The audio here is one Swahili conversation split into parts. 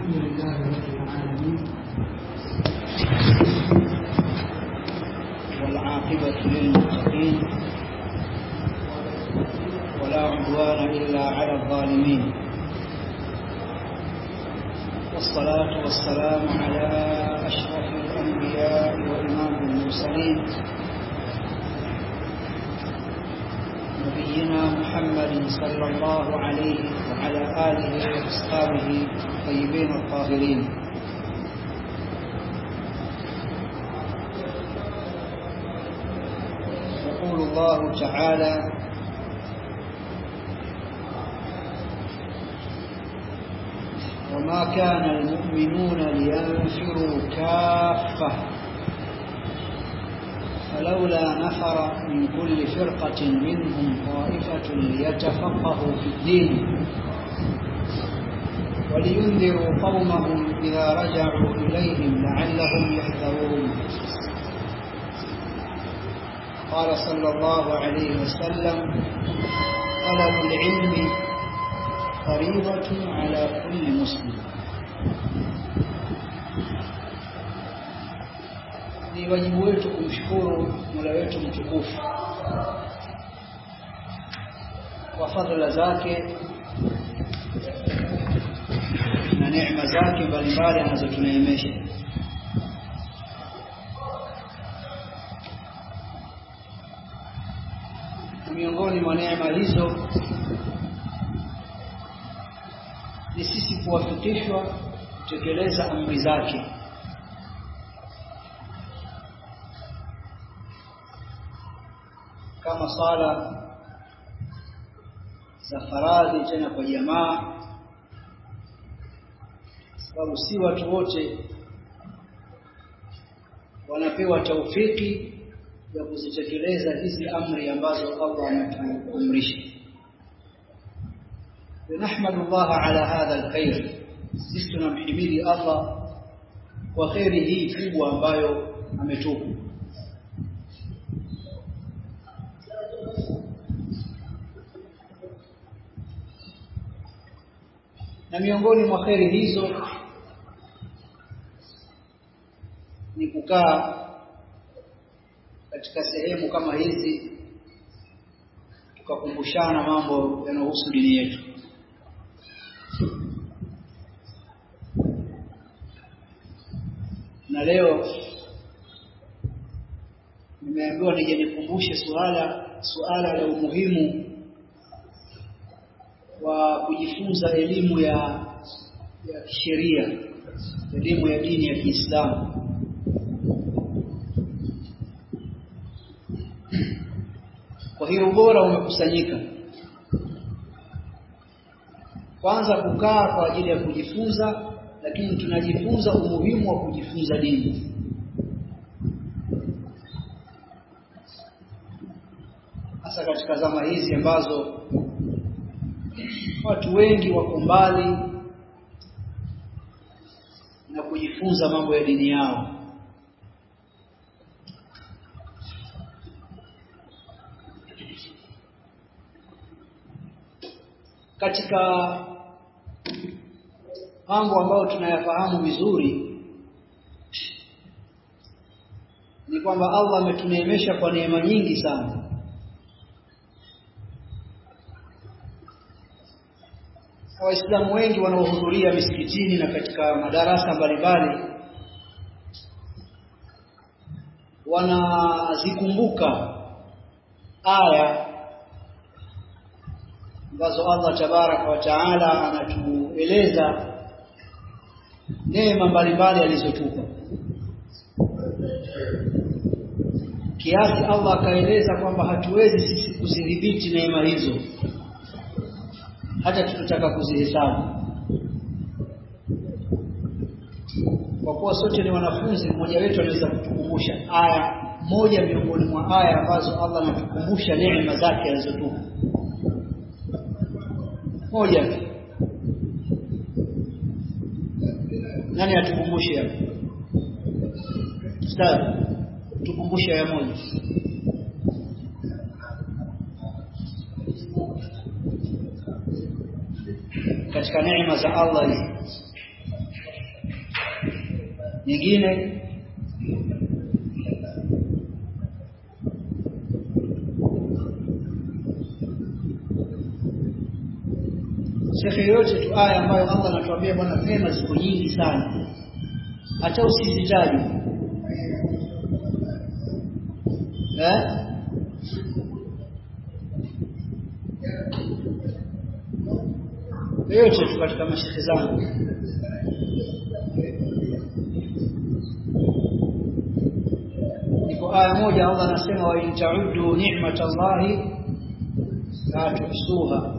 الحمد لله رب العالمين والعاقبة للمتقين ولا عدوان إلا على الظالمين والصلاة والسلام على أشرف الأنبياء وإمام المرسلين نبينا محمد صلى الله عليه وعلى آله وأصحابه الطيبين الطاهرين يقول الله تعالى وما كان المؤمنون لينفروا كافة فلولا نفر من كل فرقة منهم طائفة ليتفقهوا في الدين ولينذروا قومهم إذا رجعوا إليهم لعلهم يحذرون قال صلى الله عليه وسلم طلب العلم فريضة على كل مسلم ni wajibu wetu kumshukuru Mola wetu mtukufu kwa fadhila zake na neema zake mbalimbali anazotuneemesha miongoni mwa neema hizo ni sisi kuwafikishwa kutekeleza amri zake kama sala za faradhi tena kwa jamaa sababu si watu wote wanapewa taufiki ya kuzitekeleza hizi amri ambazo Allah ametuamrisha نحمد الله على هذا الخير sisi tunamhimidi Allah kwa khairi hii kubwa ambayo ametupa na miongoni mwa khairi hizo ni kukaa katika sehemu kama hizi tukakumbushana mambo yanayohusu dini yetu na leo nimeambiwa nije nikumbushe suala suala la umuhimu wa kujifunza elimu ya ya kisheria elimu ya dini ya Kiislamu kwa hiyo ubora umekusanyika kwanza kukaa kwa ajili ya kujifunza lakini tunajifunza umuhimu wa kujifunza dini hasa katika zama hizi ambazo watu wengi wako mbali na kujifunza mambo ya dini yao katika mambo ambayo tunayafahamu vizuri ni kwamba Allah ametuneemesha kwa neema nyingi sana Waislamu wengi wanaohudhuria misikitini na katika madarasa mbalimbali wanazikumbuka aya ambazo Allah tabaraka wa taala anatueleza neema mbalimbali alizotupa kiasi Allah akaeleza kwamba hatuwezi sisi kuzidhibiti neema hizo hata tutotaka kuzihesabu kwa kuwa sote ni wanafunzi mmoja wetu anaweza kutukumbusha aya moja miongoni mwa aya ambazo Allah anatukumbusha neema zake alizotupa moja nani atukumbushe hapo ustadhi tukumbushe ya moja katika neema za Allah hizi nyingine Shekhe yote tu aya ambayo Allah anatuambia bwana neema ziko nyingi sana hata usizitaje eh yote tu katika mashekhe zangu iko aya moja Allah anasema wa in ta'uddu ni'matallahi la tuhsuha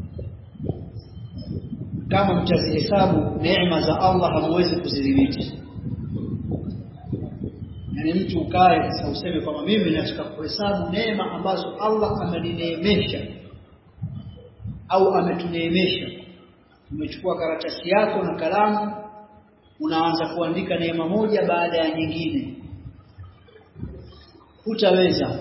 kama mtazihesabu neema za Allah hamwezi kuzidhibiti yani mtu ukae sasa useme kwamba mimi nataka kuhesabu neema ambazo Allah amenineemesha au ametuneemesha umechukua karatasi yako na kalamu unaanza kuandika neema moja baada ya nyingine hutaweza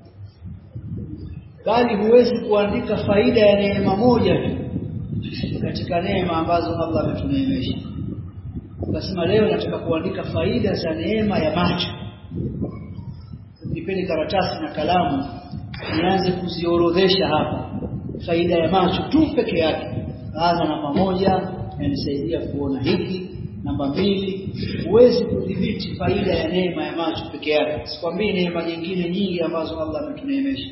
bali huwezi kuandika faida ya neema moja tu katika neema ambazo Allah ametuneemesha ukasema leo nataka kuandika faida za neema ya macho nipeni karatasi na kalamu nianze kuziorodhesha hapa faida ya macho tu peke yake anza namba moja yanisaidia kuona hiki namba mbili huwezi kudhibiti faida ya neema ya macho peke yake sikwambii neema nyingine nyingi ambazo Allah ametuneemesha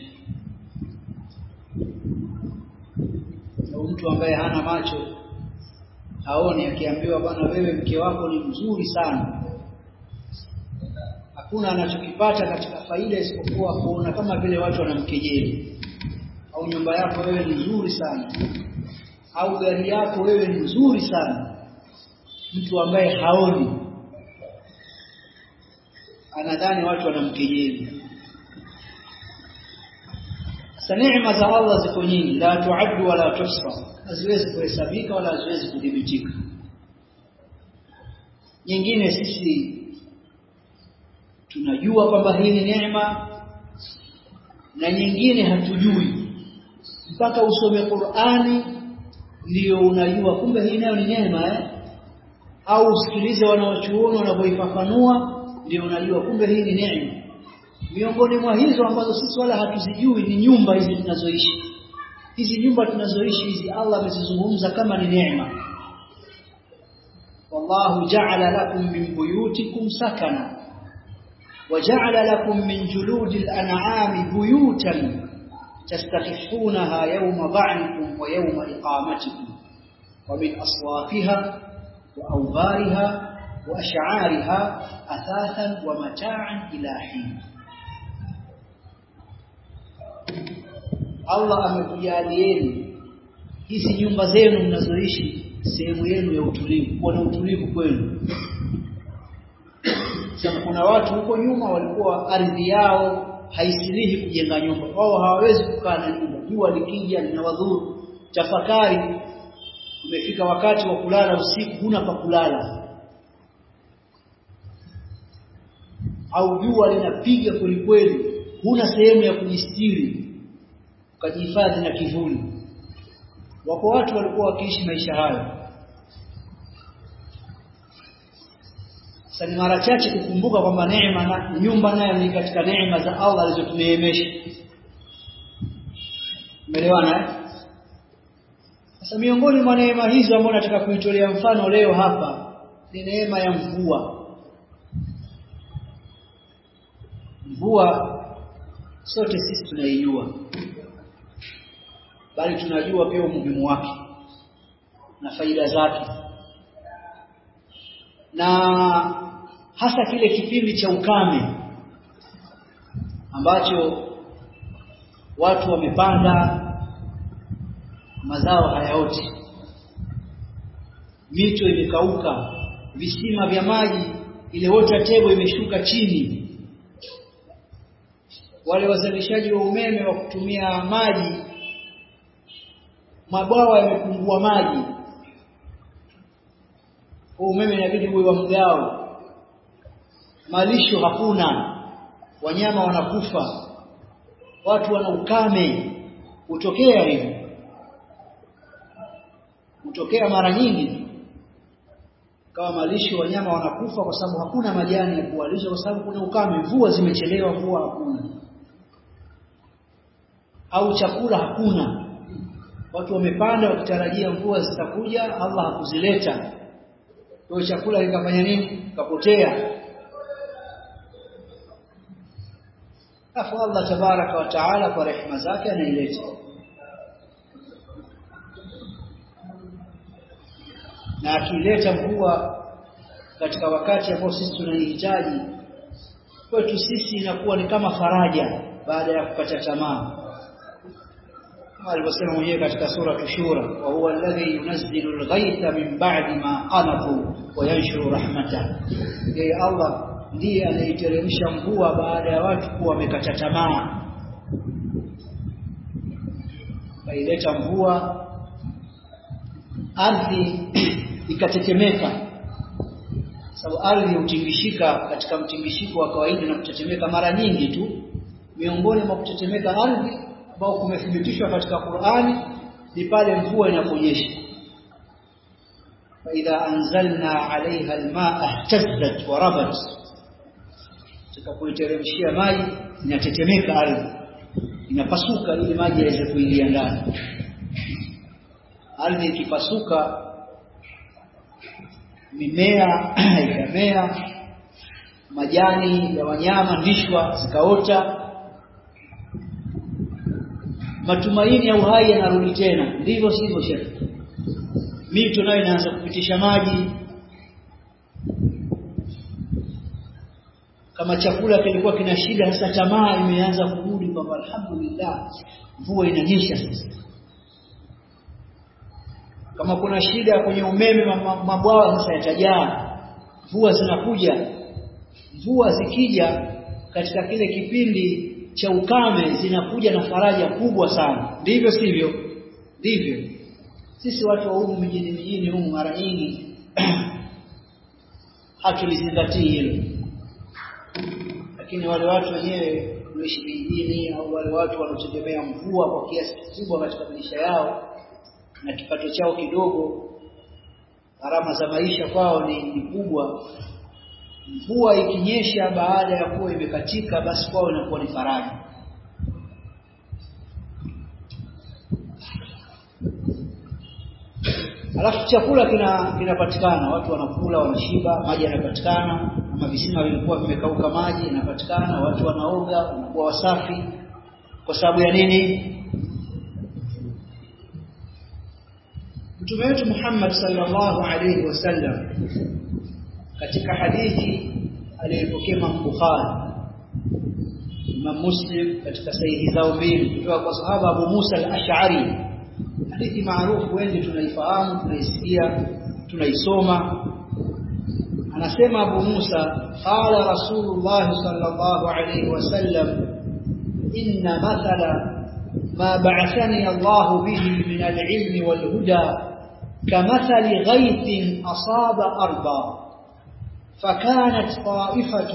au mtu ambaye hana macho haoni akiambiwa bwana wewe mke wako ni mzuri sana hakuna anachokipata katika faida isipokuwa kuona kama vile watu wanamkejeli au nyumba yako wewe ni nzuri sana au gari yako wewe ni nzuri sana mtu ambaye haoni anadhani watu wanamkejeli sasa neema za Allah ziko nyingi la tuaddu wala tuhsa haziwezi kuhesabika wala haziwezi kudhibitika nyingine sisi tunajua kwamba hii ni neema na nyingine hatujui mpaka usome Qur'ani ndio unajua kumbe hii nayo ni neema eh au usikilize wanaochuoni wanavyoifafanua ndio unajua kumbe hii ni neema miongoni mwa hizo ambazo sisi wala hatuzijui ni nyumba hizi tunazoishi hizi nyumba tunazoishi hizi Allah amezizungumza kama ni neema wallahu ja'ala lakum min buyutikum sakana وجعل لكم من جلود الأنعام بيوتا تستخفونها يوم ضعنكم ويوم إقامتكم ومن أصوافها وأوبارها وأشعارها أثاثا ومتاعا إلى حين Allah amekujalieni hizi nyumba zenu mnazoishi sehemu yenu ya utulivu, kuwa na utulivu kwenu. Sasa kuna watu huko nyuma walikuwa ardhi yao haisilihi kujenga nyumba, wao hawawezi kukaa na nyumba, jua likija linawadhuru. Tafakari, umefika wakati wa kulala usiku, huna pa kulala, au jua linapiga kwelikweli, huna sehemu ya kujistiri ukajihifadhi na kivuli. Wako watu walikuwa wakiishi maisha hayo. Sasa ni mara chache kukumbuka kwamba neema na nyumba nayo ni katika neema za Allah alizotuneemesha. Umeelewana eh? Sasa miongoni mwa neema hizo ambazo nataka kuitolea mfano leo hapa ni neema ya mvua. Mvua sote sisi tunaijua bali tunajua pia umuhimu wake na faida zake na hasa kile kipindi cha ukame ambacho watu wamepanda mazao hayaoti mito imekauka visima vya maji ile water table imeshuka chini wale wazalishaji wa umeme wa kutumia maji mabwawa yamepungua maji umeme inabidi uwe wa mgao malisho hakuna wanyama wanakufa watu wana ukame hutokea hivyo hutokea mara nyingi kama malisho wanyama wanakufa kwa sababu hakuna majani ya kuwalisha kwa sababu kuna ukame mvua zimechelewa mvua hakuna au chakula hakuna watu wamepanda wakitarajia mvua zitakuja Allah hakuzileta kwa chakula kikafanya nini kapotea afu Allah tabaraka wa taala kwa rehema zake anaileta na akileta mvua katika wakati ambao sisi tunaihitaji kwetu sisi inakuwa ni kama faraja baada ya kukata tamaa kama alivyosema mwenyewe katika sura tushura wa huwa alladhi yunazzilu al-ghaytha min ba'di ma qanatu wa yanshuru rahmatah yeye Allah ndiye anaiteremsha mvua baada ya watu kuwa wamekata tamaa kaileta mvua ardhi ikatetemeka sababu ardhi hutingishika katika mtingishiko wa kawaida na kutetemeka mara nyingi tu miongoni mwa kutetemeka ardhi ambao kumethibitishwa katika Qur'ani ni pale mvua inaponyesha fa idha anzalna 'alayha al-ma'a ihtazzat wa rabat tukapoiteremshia maji inatetemeka ardhi inapasuka ili maji yaweze kuingia ndani ardhi ikipasuka mimea ikamea majani ya wanyama ndishwa zikaota matumaini ya uhai yanarudi tena ndivyo sivyo shekhi mito nayo inaanza kupitisha maji kama chakula kilikuwa kina shida sasa tamaa imeanza kurudi kwamba alhamdulillah mvua inanyesha sasa kama kuna shida kwenye umeme mabwawa sasa yatajaa mvua zinakuja mvua zikija katika kile kipindi cha ukame zinakuja na faraja kubwa sana ndivyo sivyo ndivyo sisi watu wa humu mjini mjini humu mara nyingi hatulizingatii hilo lakini wale watu wenyewe kuishi vijijini au wale watu wanaotegemea mvua kwa kiasi kikubwa katika maisha yao na kipato chao kidogo gharama za maisha kwao ni, ni kubwa mvua ikinyesha baada ya kuwa imekatika basi kwao inakuwa ni faraja alafu chakula kina kinapatikana watu wanakula wanashiba maji yanapatikana ama visima vilikuwa vimekauka maji yanapatikana watu wanaoga wanakuwa wasafi kwa sababu ya nini Mtume wetu Muhammad sallallahu alaihi wasallam katika hadithi aliyopokea Imam Bukhari Imam Muslim katika sahihi zao mbili kutoka kwa sahaba Abu Musa al-Ash'ari hadithi maarufu wengi tunaifahamu tunaisikia tunaisoma anasema Abu Musa qala Rasulullah sallallahu alaihi wasallam inna mathala ما بعثني الله به من العلم والهدى كمثل غيث أصاب أرضا فكانت طائفة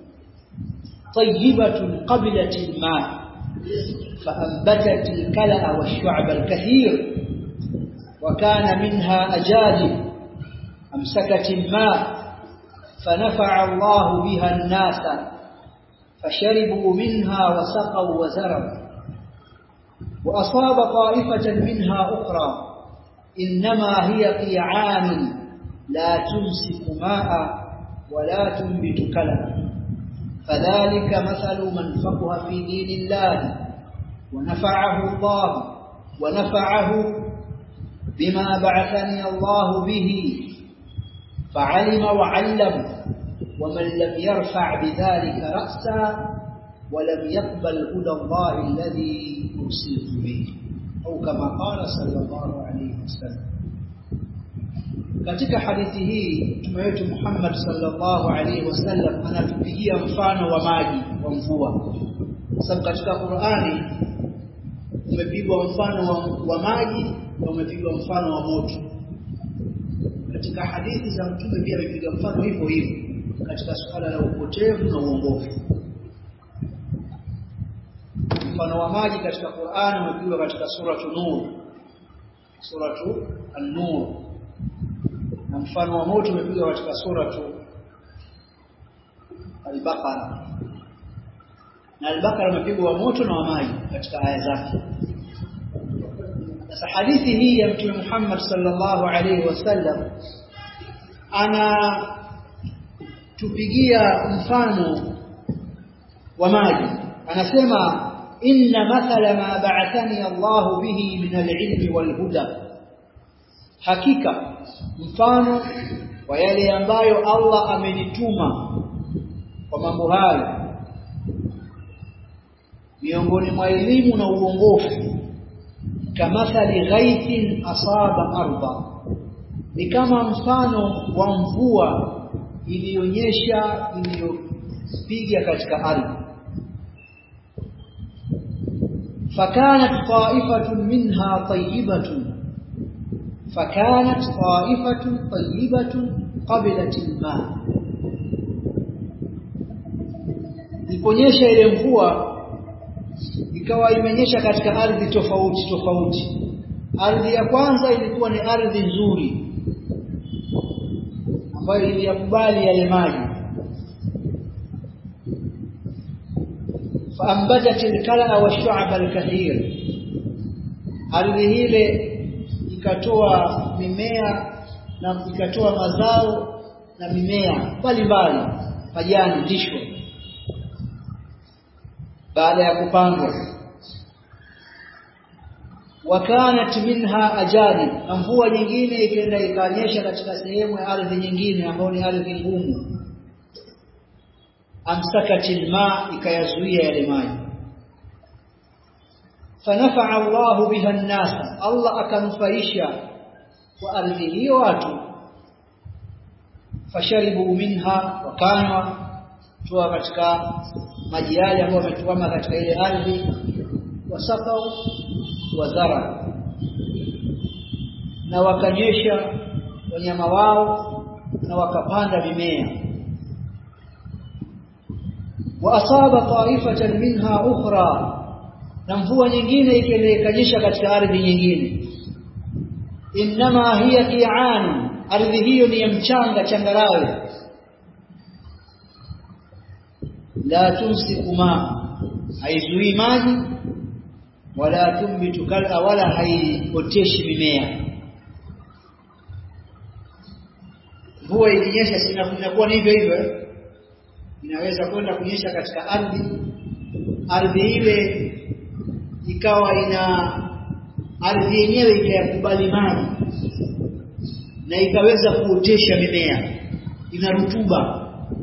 طيبة قبلت الماء فأنبتت الكلأ والشعب الكثير وكان منها أجادب أمسكت الماء فنفع الله بها الناس فشربوا منها وسقوا وزرعوا وأصاب طائفة منها أخرى إنما هي قيعان لا تمسك ماء ولا تنبت كلما فذلك مثل من فقه في دين الله ونفعه الله ونفعه بما بعثني الله به فعلم وعلم ومن لم يرفع بذلك رأسا ولم يقبل هدى الله الذي أرسلت به أو كما قال صلى الله عليه وسلم katika hadithi hii mtume wetu Muhammad sallallahu alaihi wasallam anatupigia mfano wa maji wa mvua sababu katika Qur'ani umepigwa mfano wa, wa maji na umepigwa mfano wa moto katika hadithi za mtume pia amepiga mfano hivyo hivyo katika suala la upotevu na uongofu mfano wa maji katika Qur'an umepigwa katika suratu Nur suratu An-Nur na mfano wa moto umepigwa katika sura tu Al-Baqara na Al-Baqara umepigwa wa moto na wa maji katika aya zake sasa hadithi hii ya Mtume Muhammad sallallahu alaihi wasallam ana tupigia mfano wa maji anasema inna mathala ma ba'athani Allah bihi min al-ilmi wal-huda hakika mfano wa yale ambayo Allah amenituma kwa mambo hayo miongoni mwa elimu na uongofu kamathali ghaithin asaba arda ni kama mfano wa mvua iliyonyesha iliyopiga katika ardhi fakanat ta'ifatun minha tayyibatun fakanat ta'ifatun tayyibatun qabilat al-ma iliponyesha ile mvua ikawa imenyesha katika ardhi tofauti tofauti ardhi ya kwanza ilikuwa ni ardhi nzuri ambayo iliyakubali yale maji faambatat alkala washu'ab alkathir ardhi ile ikatoa mimea na ikatoa mazao na mimea mbalimbali majani lisho baada ya kupandwa wakanat minha ajari na mvua nyingine ikaenda ikanyesha katika sehemu ya ardhi nyingine ambayo ni ardhi ngumu amsakatil ma ikayazuia yale maji fanafa Allah biha an-nas Allah akanufaisha kwa ardhi hiyo watu fasharibu minha wakanywa toa katika maji yale ambayo wametuama katika ile ardhi wasakau wazara na wakanyesha wanyama wao na wakapanda mimea wa asaba ta'ifatan minha ukhra na mvua nyingine ikanyesha katika ardhi nyingine inma hiya qi'an ardhi hiyo ni ya mchanga changarawe la tumsiku ma haizuii maji wala tumbitu kala wala haioteshi mimea mvua ikinyesha sinakuwa ni hivyo hivyo inaweza kwenda kunyesha katika ardhi ardhi ile ikawa ina ardhi yenyewe ikayakubali maji na ikaweza kuotesha mimea ina rutuba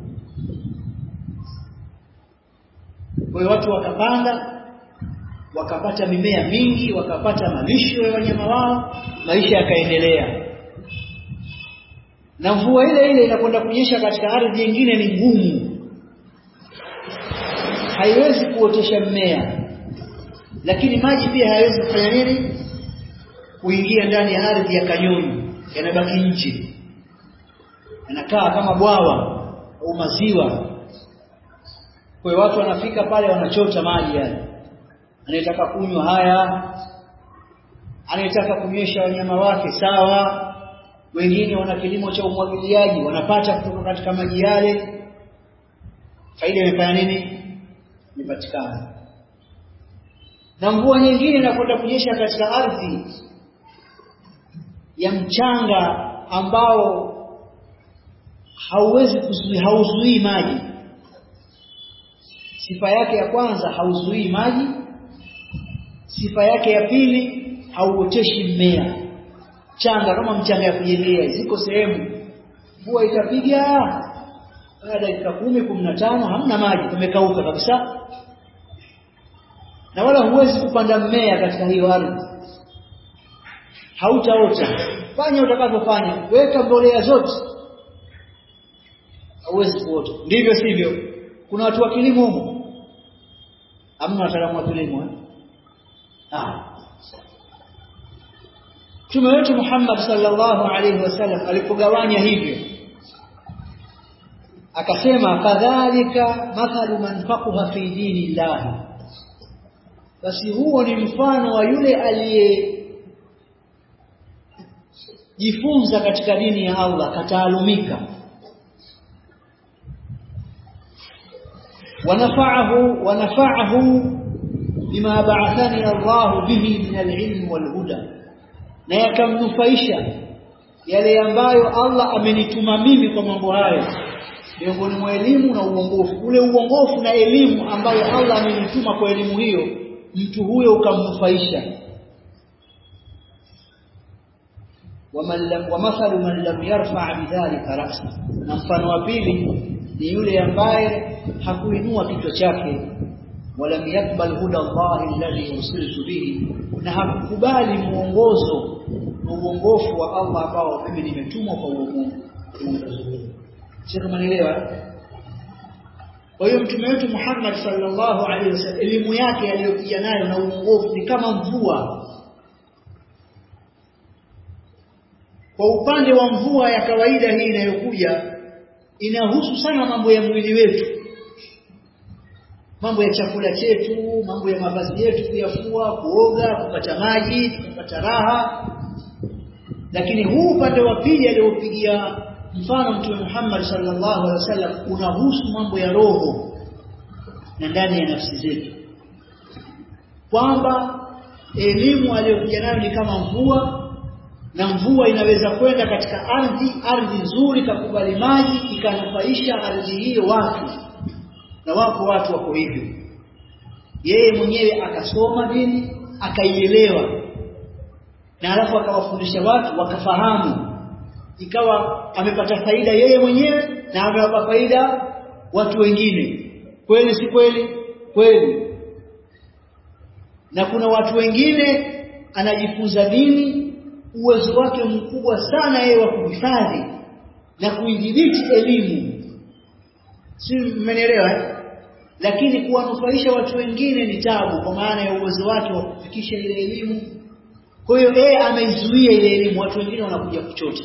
kwa hiyo watu wakapanda wakapata mimea mingi wakapata malisho ya wanyama wao maisha yakaendelea na mvua ile ile inakwenda kunyesha katika ardhi nyingine ni ngumu haiwezi kuotesha mmea lakini maji pia hayawezi kufanya nini kuingia ndani ya ardhi ya kanyoni yanabaki nje yanakaa kama bwawa au maziwa kwa hiyo watu wanafika pale wanachota maji yale anayetaka kunywa haya anayetaka kunywesha wanyama wake sawa wengine wana kilimo cha umwagiliaji wanapata kutoka katika maji yale faida imefanya nini imepatikana na mvua nyingine inakwenda kunyesha katika ardhi ya mchanga ambao hauwezi kuzuia hauzuii maji sifa yake ya kwanza hauzuii maji sifa yake ya pili hauoteshi mmea changa kama mchanga ya kujengea ziko sehemu mvua itapiga baada ya dakika kumi kumi na tano hamna maji kumekauka kabisa na wala huwezi kupanda mmea katika hiyo ardhi hautaota fanya utakavyofanya weka mbolea zote hauwezi kuota ndivyo sivyo kuna watu wa kilimo huko hamna wataalamu wa kilimo eh ah Mtume wetu Muhammad sallallahu alaihi wasallam alipogawanya hivyo akasema kadhalika mathalu man faqaha fi dinillah basi huo ni mfano wa yule aliye jifunza katika dini ya Allah kataalumika wanafa'ahu wanafa'ahu bima ba'athani Allah bihi min al-ilm wal-huda na yakamnufaisha yale ambayo Allah amenituma mimi kwa mambo hayo miongoni mwa elimu na uongofu ule uongofu na elimu ambayo Allah amenituma kwa elimu hiyo mtu huyo ukamnufaisha waman lam wa mathalu man lam yarfa bidhalika ra'sa na mfano wa pili ni yule ambaye hakuinua kichwa chake walam yakbal huda Allah alladhi ursiltu bihi na hakukubali muongozo na uongofu wa Allah ambao mimi nimetumwa kwa uongofu sio kama nielewa kwa hiyo mtume wetu Muhammad sallallahu alaihi wasallam elimu yake aliyokuja nayo na uongofu ni kama mvua kwa upande wa mvua ya kawaida hii inayokuja inahusu sana mambo ya mwili wetu mambo ya chakula chetu mambo ya mavazi yetu kuyafua kuoga kupata maji kupata raha lakini huu upande wa pili aliopigia mfano mtume Muhammad sallallahu alaihi wasallam unahusu mambo ya roho na ndani ya nafsi zetu kwamba elimu aliyokuja nayo ni kama mvua na mvua inaweza kwenda katika ardhi ardhi nzuri kakubali maji ikanufaisha ardhi hiyo watu na wako watu wako hivyo yeye mwenyewe akasoma dini akaielewa na alafu akawafundisha watu wakafahamu ikawa amepata faida yeye mwenyewe na amewapa faida watu wengine kweli si kweli kweli na kuna watu wengine anajifunza dini uwezo wake mkubwa sana yeye wa kuhifadhi na kuidhibiti elimu si mmenielewa eh? lakini kuwanufaisha watu wengine ni tabu kwa maana ya uwezo wake wa kufikisha ile elimu kwa hiyo yeye ameizuia ile elimu watu wengine wanakuja kuchota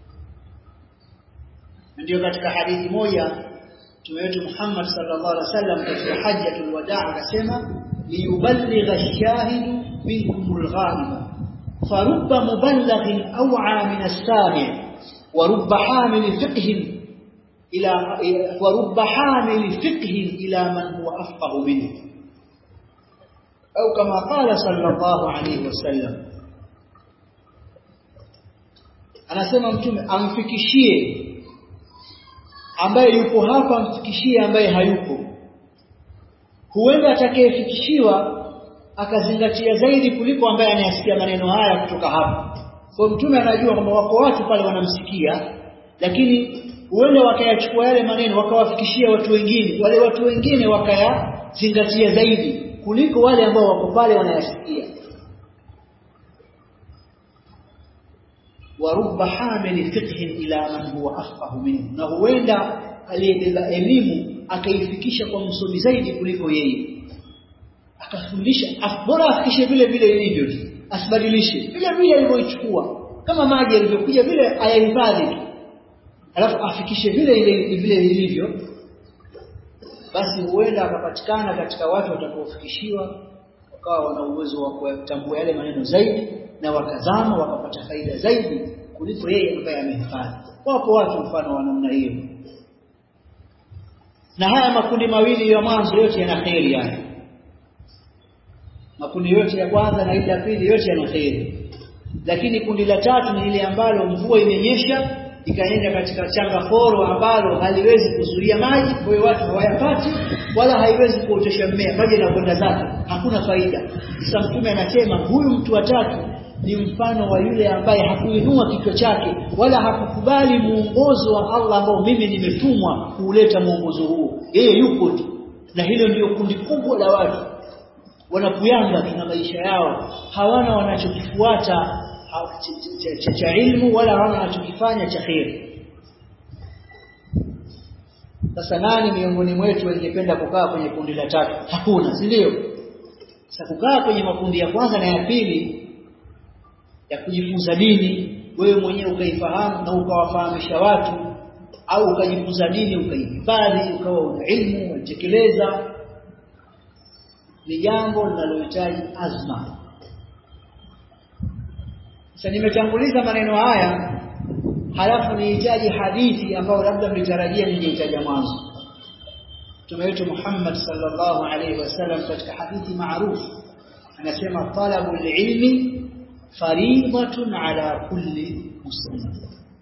ndio katika hadithi moja Mtume wetu Muhammad sallallahu alaihi wasallam katika hajjatul wadaa akasema liyuballigha ash-shahidu minkumul ghaiba farubba muballighin aw'a min as-sami' wa rubba hamil fiqhin ila wa rubba hamil fiqhin ila man huwa afqahu minhu au kama qala sallallahu alaihi wasallam anasema mtume amfikishie ambaye yupo hapa amfikishie ambaye hayupo huenda atakayefikishiwa akazingatia zaidi kuliko ambaye anayasikia maneno haya kutoka hapa kwa mtume anajua kwamba wako watu pale wanamsikia lakini huenda wakayachukua yale maneno wakawafikishia watu wengine wale watu wengine wakayazingatia zaidi kuliko wale ambao wako pale wanayasikia warubba hamili fiqhin ila man huwa afqahu minhu na huenda aliyebeba elimu akaifikisha kwa msomi zaidi kuliko yeye akafundisha bora afikishe vile vile ilivyo asibadilishe vile vile alivyoichukua kama maji yalivyokuja vile ayahifadhi alafu afikishe vile ile vile ilivyo basi huenda akapatikana katika watu watakaofikishiwa wakawa wana uwezo wa kutambua yale maneno zaidi na wakazama wakapata faida zaidi kuliko yeye ambaye amehifadhi wapo watu mfano wa namna hiyo na haya makundi mawili ya mwanzo yote yana kheri haya makundi yote ya kwanza na ile ya pili yote yana kheri lakini kundi la tatu ni ile ambalo mvua imenyesha ikaenda katika changa foro ambalo haliwezi kuzuia maji kwa hiyo watu hawayapati wala haiwezi kuotesha mmea maji yanakwenda zake hakuna faida sasa mtume anasema huyu mtu wa tatu ni mfano wa yule ambaye hakuinua kichwa chake wala hakukubali muongozo wa Allah ambao mimi nimetumwa kuuleta muongozo huo yeye yupo tu na hilo ndio kundi kubwa la watu wanapuyanga tuna maisha yao hawana wanachokifuata cha, cha ilmu wala hawana wanachokifanya cha kheri sasa nani miongoni mwetu angependa kukaa kwenye kundi la tatu hakuna si ndio sasa kukaa kwenye makundi ya kwanza na ya pili ya kujifunza dini wewe mwenyewe ukaifahamu na ukawafahamisha watu au ukajifunza dini ukaihifadhi ukawa una ilmu unatekeleza ni jambo linalohitaji azma sasa nimetanguliza maneno haya halafu nihitaji hadithi ambayo labda mlitarajia ningehitaja mwanzo Mtume wetu Muhammad sallallahu alaihi wasallam katika hadithi maarufu anasema talabul ilmi fariidatun ala kulli muslim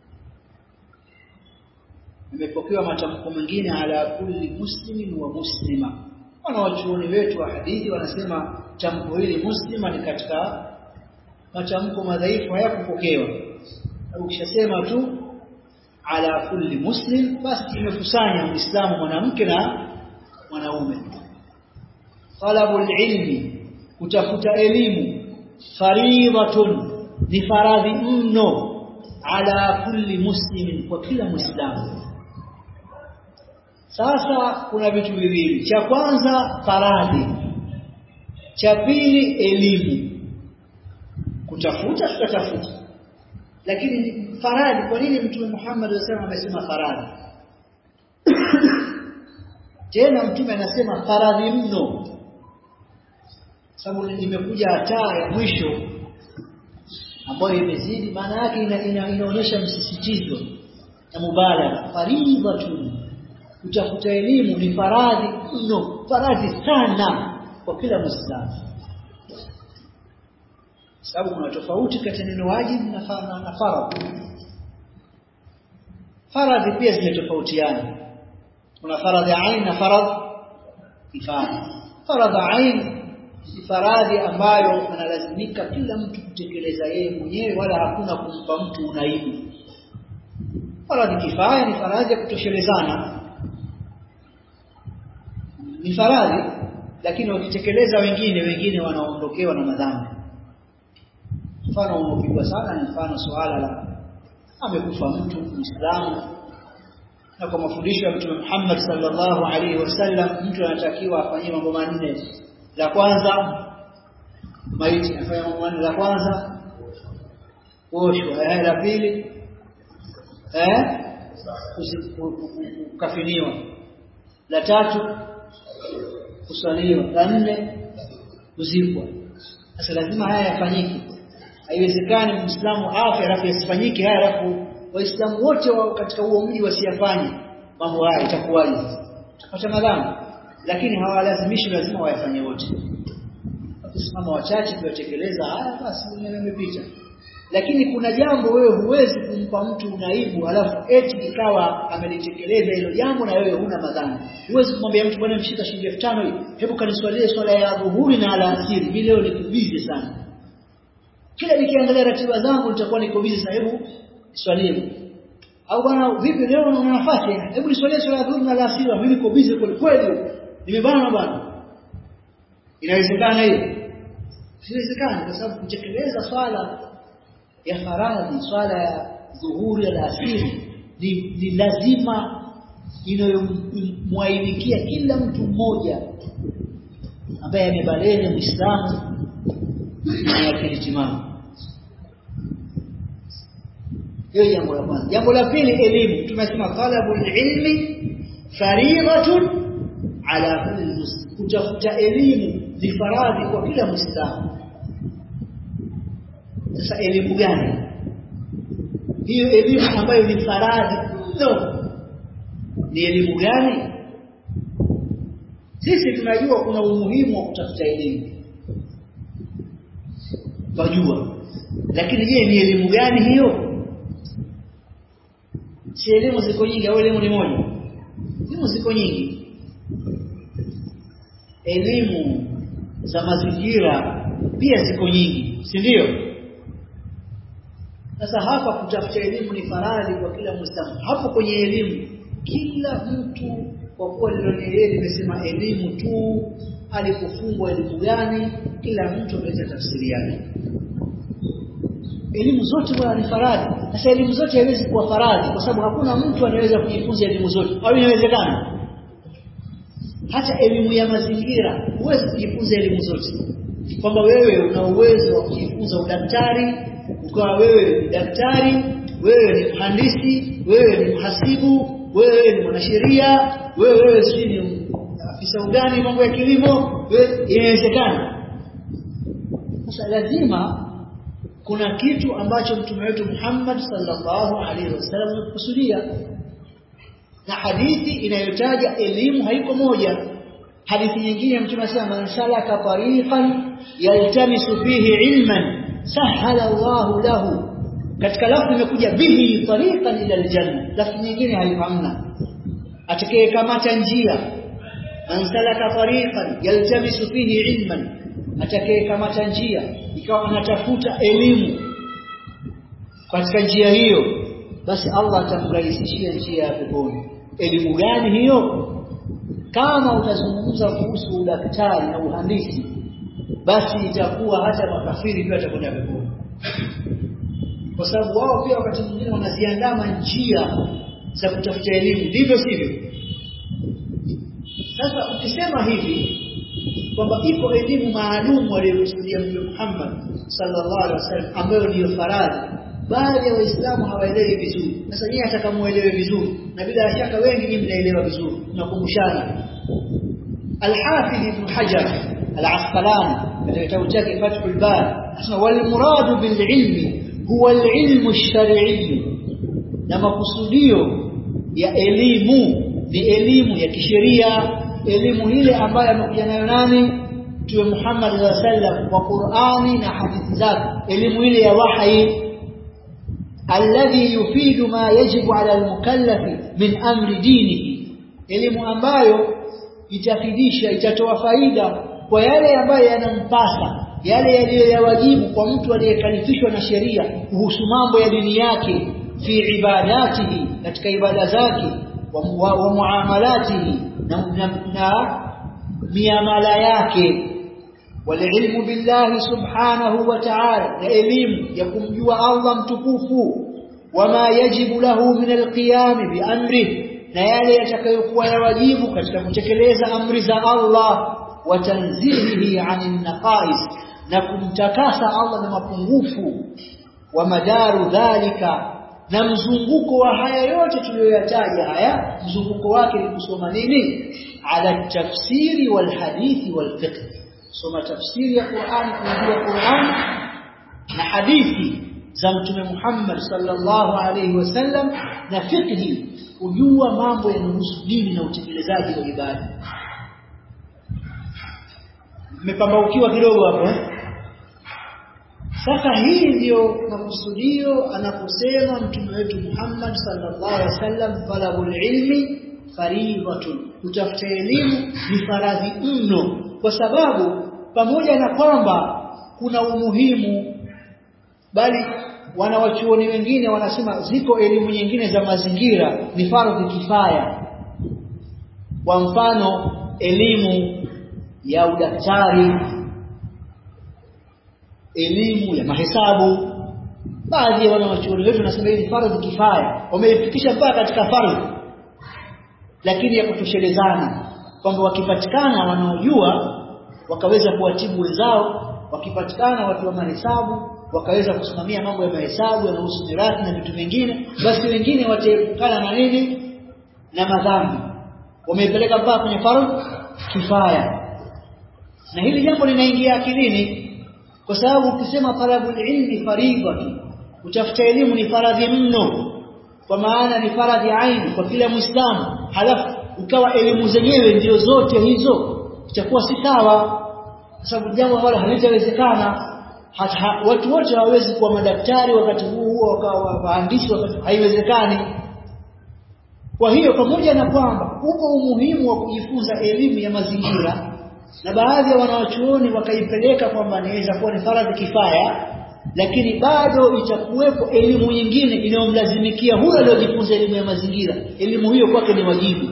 imepokewa matamko mengine ala kulli muslimin wa muslima wanawachuoni wetu wa hadithi wanasema tamko hili muslima ni katika matamko madhaifu hayakupokewa ukishasema tu ala kulli muslim basi imekusanya muislamu mwanamke na mwanaume talabul ilmi kutafuta elimu faridatun ni faradhi mno ala kulli muslimin kwa kila muislamu sasa kuna vitu viwili cha kwanza faradhi cha pili elimu kutafuta tutatafuta lakini faradhi kwa nini mtume Muhammad anasema amesema faradhi tena mtume anasema faradhi mno sababu imekuja hataa ya mwisho ambayo imezidi maana yake ina, ina, inaonyesha msisitizo na mubalagha faridhatun kutafuta elimu ni faradhi mno faradhi sana kwa kila muislamu sababu kuna tofauti kati ya neno wajibu na na faradhi faradhi pia zimetofautiana kuna faradhi ain na faradhi kifaya faradhi ain ni faradhi ambayo analazimika kila mtu kutekeleza yeye mwenyewe wala hakuna kumpa mtu unaibu faradhi kifaya ni faradhi ya kutoshelezana ni faradhi lakini wakitekeleza wengine wengine wanaondokewa na madhambi mfano unaopigwa sana ni mfano suala la amekufa mtu Muislamu na kwa mafundisho ya Mtume Muhammad sallallahu alaihi wasallam mtu anatakiwa afanyie mambo manne la kwanza maiti afanye mambo manne la kwanza kuoshwa eh la pili eh kukafiniwa la tatu kuswaliwa la nne kuzikwa sasa lazima haya yafanyike haiwezekani muislamu afe alafu yasifanyike haya alafu waislamu wote wa katika huo mji wasiyafanye mambo haya itakuwaje tutapata madhambi lakini hawalazimishi lazima wayafanye wote wakisimama wachache kuyatekeleza haya basi yamepita lakini kuna jambo wewe huwezi kumpa mtu unaibu alafu eti ikawa amelitekeleza hilo jambo na wewe huna madhambi huwezi kumwambia mtu bwana mshika shilingi 5000 hii hebu kaniswalie swala ya dhuhuri na alasiri mimi leo niko busy sana kila nikiangalia ratiba zangu nitakuwa niko busy sana hebu swalie au bwana vipi leo una nafasi hebu niswalie swala ya dhuhuri na alasiri mimi niko busy kweli kweli nimebana bwana inawezekana hiyo siwezekani kwa sababu kutekeleza swala ya faradhi swala ya dhuhuri ya alasiri ni, ni lazima inayomwainikia kila mtu mmoja ambaye amebaleghe muislamu na akili timamu hiyo jambo la kwanza jambo la pili elimu tumesema talabul ilmi faridatun ala kulli muslim kutafuta elimu ni faradhi kwa kila muislamu sasa elimu gani hiyo elimu ambayo ni faradhi no ni elimu gani sisi tunajua kuna umuhimu wa kutafuta elimu tunajua lakini je ni elimu gani hiyo si elimu ziko nyingi au elimu ni moja elimu ziko nyingi elimu za mazingira pia ziko nyingi si ndio sasa hapa kutafuta elimu ni faradhi kwa kila muislamu hapo kwenye elimu kila mtu kwa kuwa ndio yeye limesema elimu tu alikufungwa elimu gani kila mtu ameleta tafsiri yake elimu zote bwana ni faradhi sasa elimu zote haiwezi kuwa faradhi kwa sababu hakuna mtu anaweza kujifunza elimu zote au inawezekana hata elimu ya mazingira huwezi kujifunza elimu zote kwamba wewe una uwezo wa kujifunza udaktari ukawa wewe ni daktari wewe ni mhandisi wewe ni mhasibu wewe ni mwanasheria wewe wewe si ni afisa ugani mambo ya kilimo inawezekana sasa lazima kuna kitu ambacho mtume wetu Muhammad sallallahu alaihi wasallam amekusudia na hadithi inayotaja elimu haiko moja hadithi nyingine mtume anasema man salaka tariqan yaltamisu fihi ilman sahala Allahu lahu katika lafzi imekuja bihi tariqan ila aljanna lafzi nyingine haihamna atakayekamata njia man salaka tariqan yaltamisu fihi ilman atakayekamata njia ikawa anatafuta elimu katika njia hiyo basi Allah atamrahisishia njia ya peponi elimu gani hiyo kama utazungumza kuhusu udaktari na uhandisi basi itakuwa hata makafiri pia watakwenda peponi kwa sababu wao pia wakati mwingine wanaziandama njia za kutafuta elimu ndivyo sivyo sasa ukisema hivi kwamba iko elimu maalum aliyokusudia Mtume Muhammad sallallahu alaihi wasallam ambayo ndiyo faradhi baadhi ya waislamu hawaelewi vizuri sasa nyinyi atakamuelewe vizuri na bila shaka wengi nyinyi mnaelewa vizuri tunakumbushana Al-Hafidh Ibn Hajar Al-Asqalani katika kitabu chake Fathul Bari anasema wal muradu bil ilmi huwa al-ilmu ash-shar'i na makusudio ya elimu ni elimu ya kisheria elimu ile ambayo amekuja nayo nani Mtume Muhammad sallallahu alaihi wasallam kwa Qur'ani na hadithi zake elimu ile ya wahi alladhi yufidu ma yajibu ala almukallafi min amri dinihi elimu ambayo itafidisha itatoa faida kwa yale ambayo yanampasa yale yaliyoyawajibu kwa mtu aliyekalifishwa na sheria kuhusu mambo ya dini yake fi ibadatihi katika ibada zake wa, wa, wa muamalatihi na, na, na miamala yake والعلم بالله سبحانه وتعالى elimu ya kumjua Allah mtukufu wama yajibu lahu min alqiyam biamri na yale yatakayokuwa ya wajibu katika kutekeleza amri za Allah wa tanzihihi anin naqais na kumtakasa Allah na mapungufu wa madaru dhalika na mzunguko wa haya yote tuliyoyataja haya mzunguko wake ni kusoma nini ala tafsiri wal hadithi wal fiqh soma tafsiri ya Qur'an kujua Qur'an na hadithi za mtume Muhammad sallallahu alaihi wasallam na fiqhi kujua mambo yanayohusu dini na utekelezaji wa ibada mmepambaukiwa kidogo hapo sasa hii ndiyo makusudio anaposema mtume wetu Muhammad sallallahu alaihi wasallam talabul ilmi faridatun kutafuta elimu ni faradhi mno kwa sababu pamoja na kwamba kuna umuhimu bali wanawachuoni wengine wanasema ziko elimu nyingine za mazingira ni fardhi kifaya kwa mfano elimu ya udaktari elimu ya mahesabu baadhi ya wanawachuoni wetu wanasema hii ni fardhi kifaya wameifikisha mpaka katika fardhi lakini ya kutoshelezana kwamba wakipatikana wanaojua wakaweza kuwatibu wenzao wakipatikana watu wa mahesabu wakaweza kusimamia mambo ya mahesabu yanahusu mirathi na vitu vingine basi wengine wataepukana na nini na madhambi wameipeleka mpaka kwenye fardhu kifaya na hili jambo linaingia akilini kwa sababu ukisema talabul ilmi faridhati kutafuta elimu ni faradhi mno kwa maana ni faradhi aini kwa kila muislamu halafu ukawa elimu zenyewe ndio zote hizo itakuwa si sawa kwa sababu jambo ambalo halitawezekana watu wote hawawezi kuwa madaktari wakati huu huo wakawa waandishi wakati haiwezekani kwa hiyo pamoja na kwamba uko umuhimu wa kujifunza elimu ya mazingira na baadhi ya wanawachuoni wakaipeleka kwamba inaweza kuwa ni faradhi kifaya lakini bado itakuwepo elimu nyingine inayomlazimikia huyo aliyojifunza elimu ya mazingira elimu hiyo kwake ni wajibu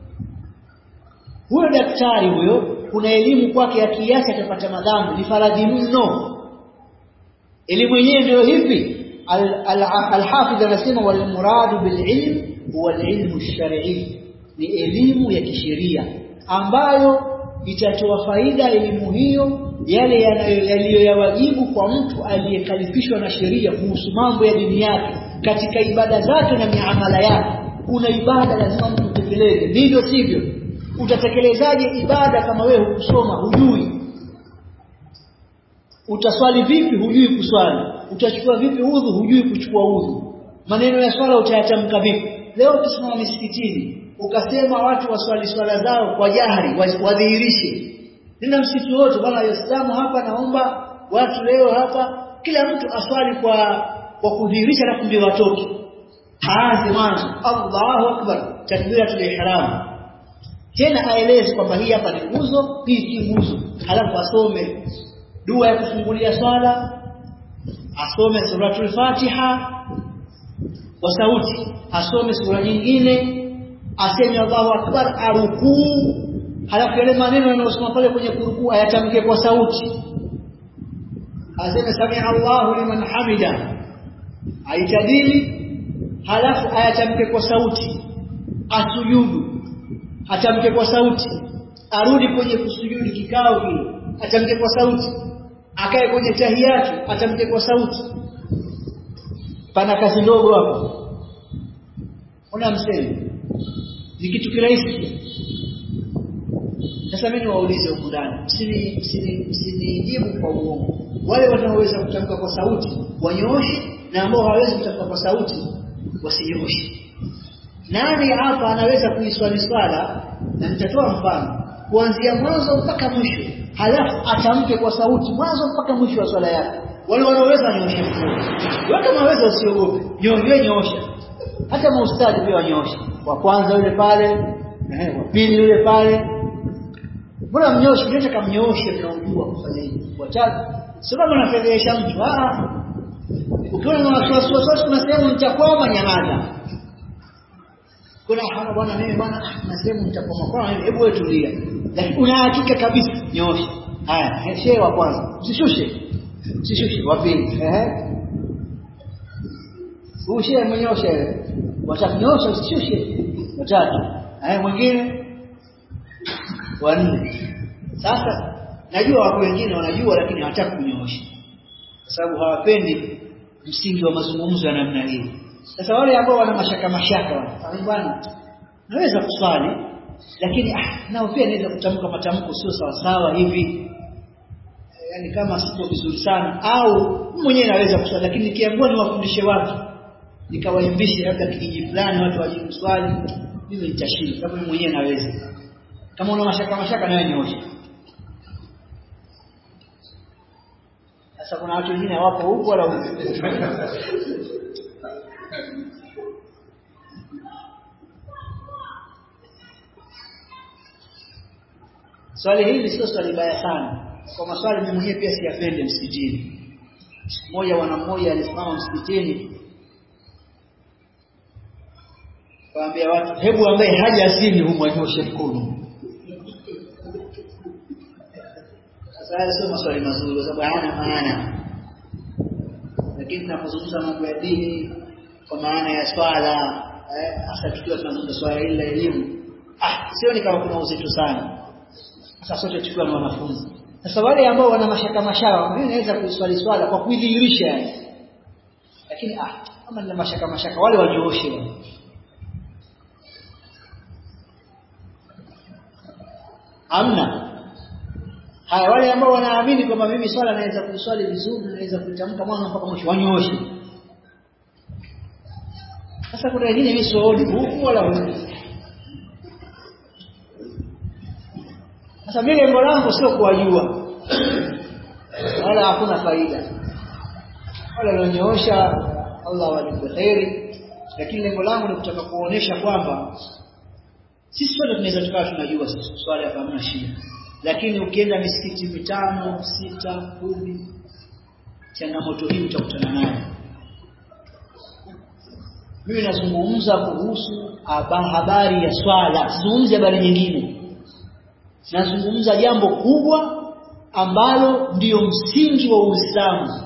huyo daktari huyo kuna elimu kwake akiacha atapata madhambi ni faradhi mno elimu yenyewe ndio hivi al-hafidh anasema wal muradu bil ilm huwa al-ilmu ash-shar'i ni elimu ya kisheria ambayo itatoa faida elimu hiyo yale yaliyoyawajibu kwa mtu aliyekalifishwa na sheria kuhusu mambo ya dini yake katika ibada zake na miamala yake kuna ibada lazima mtu utekeleze ndivyo sivyo utatekelezaje ibada kama wewe hukusoma hujui utaswali vipi hujui kuswali utachukua vipi udhu hujui kuchukua udhu maneno ya swala utayatamka vipi leo ukisimama misikitini ukasema watu waswali swala zao kwa jahri wadhihirishe nenda msikiti wote bwana waislamu hapa naomba watu leo hapa kila mtu aswali kwa kwa kudhihirisha na ndio watoke aanze mwanzo Allahu akbar takbiratul ihram tena aeleze kwamba hii hapa ni nguzo hii si nguzo halafu asome dua ya kufungulia swala asome suratul fatiha kwa sauti asome sura nyingine aseme Allahu akbar arukuu halafu yale maneno yanayosoma pale kwenye kurukuu ayatamke kwa sauti aseme samia Allahu liman hamida aitadili halafu ayatamke kwa sauti asujudu atamke kwa sauti arudi kwenye kusujudu kikao kile atamke kwa sauti akae kwenye tahiyatu atamke kwa sauti pana kazi ndogo hapo una msemi ni kitu kirahisi sasa mimi niwaulize huku ndani msini msini msinijibu kwa uongo wale wanaoweza kutamka kwa sauti wanyooshe na ambao hawawezi kutamka kwa sauti wasinyoshe nani hapa anaweza kuiswali swala na nitatoa mfano kuanzia mwanzo mpaka mwisho halafu atamke kwa sauti mwanzo mpaka mwisho wa swala yake wale wanaoweza nyoshe mkono wewe kama waweza usiogope nyonge nyosha hata maustadi pia wanyoshe wa kwanza yule pale eh wa pili yule pale mbona mnyoshe nyote kamnyoshe mnaojua kufanya hivi watatu sababu anafedhesha mtu ah ukiona na wasiwasi wasiwasi kuna sehemu nitakwama nyamaza kuna hapa bwana mimi bwana na sehemu nitakwama kwa hebu wewe tulia lakini una hakika kabisa nyosha haya shehe wa kwanza usishushe usishushe wa pili ehe ushe mnyosha watakunyosha usishushe watatu eh mwingine wanne sasa najua wako wengine wanajua lakini hawataka kunyoosha kwa sababu hawapendi msingi wa mazungumzo ya namna hii sasa wale ambao wana mashaka mashaka wale bwana naweza kuswali lakini ah nao pia naweza kutamka matamko sio sawa sawa hivi yani kama siko vizuri sana au mwenyewe naweza kuswali lakini nikiambiwa niwafundishe watu nikawaimbishe labda kijiji fulani watu wajibu swali mimi nitashinda sababu mimi mwenyewe naweza kama una mashaka mashaka nawe nioshe sasa kuna watu wengine hawapo huko wala huko swali hili sio swali baya sana kwa maswali mimi mwenyewe pia siyapende msikitini siku moja wana mmoja alisimama msikitini kaambia watu hebu ambaye haja asili humu anyoshe mkono sasa sio maswali mazuri kwa sababu hayana maana lakini tunapozungumza mambo ya dini kwa maana ya swala hasa tukiwa tunazungumza swala hili la elimu ah sioni kama kuna uzito sana sasa sote tukiwa na wanafunzi sasa wale ambao wana mashaka mashaka mimi naweza kuiswali swala kwa kuidhihirisha lakini ah kama nina mashaka mashaka wale wanyooshe wale amna haya wale ambao wanaamini kwamba mimi swala naweza kuiswali vizuri naweza kuitamka mwanzo mpaka mwisho wanyooshe sasa kuna wengine mimi sioni huku wala huku sasa mimi lengo langu sio kuwajua wala hakuna faida wala walionyoosha Allah walipe kheri lakini lengo langu ni kutaka kuonesha kwamba sisi sote tunaweza tukawa tunajua swali hapa hamna shida lakini ukienda misikiti mitano sita kumi changamoto hii utakutana nayo mimi nazungumza kuhusu habari ya swala sizungumzi habari nyingine nazungumza jambo kubwa ambalo ndiyo msingi wa Uislamu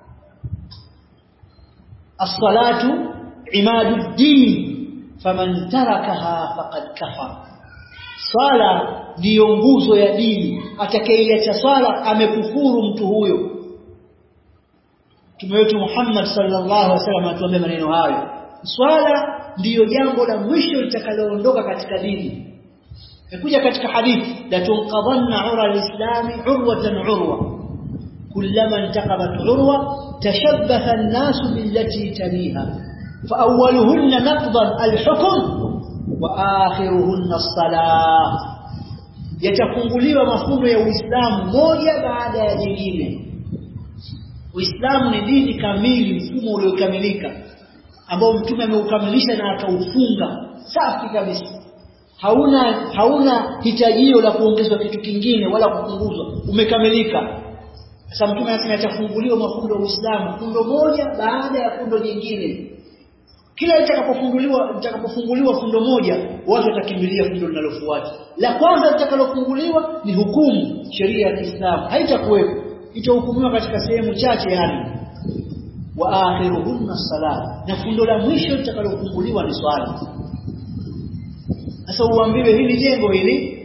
as-salatu imaduddin faman tarakaha faqad kafara swala ndiyo nguzo ya dini atakayeiacha swala amekufuru mtu huyo Mtume wetu Muhammad sallallahu alaihi wasallam atuambia maneno hayo swala ndiyo jambo la mwisho litakaloondoka katika dini imekuja katika hadithi la tunqadhanna ura alislami urwatan urwa kullama intaqabat urwa tashabbatha an-nasu billati taliha fa awwaluhunna naqdan al-hukm wa akhiruhunna as-salah yatafunguliwa mafundo ya Uislamu moja baada ya jingine Uislamu ni dini kamili mfumo uliokamilika ambao mtume ameukamilisha na akaufunga safi kabisa hauna hauna hitajio la kuongezwa kitu kingine wala kupunguzwa umekamilika sasa mtume anasema yatafunguliwa mafundo ya Uislamu fundo moja baada ya fundo jingine kila litakapofunguliwa litakapofunguliwa fundo moja watu watakimbilia fundo linalofuata la kwanza litakalofunguliwa ni hukumu sheria ya Kiislamu haitakuwepo itahukumiwa katika sehemu chache yani wa akhiruhunna salat na fundo la mwisho litakalofunguliwa ni swala sasa uambiwe hili jengo hili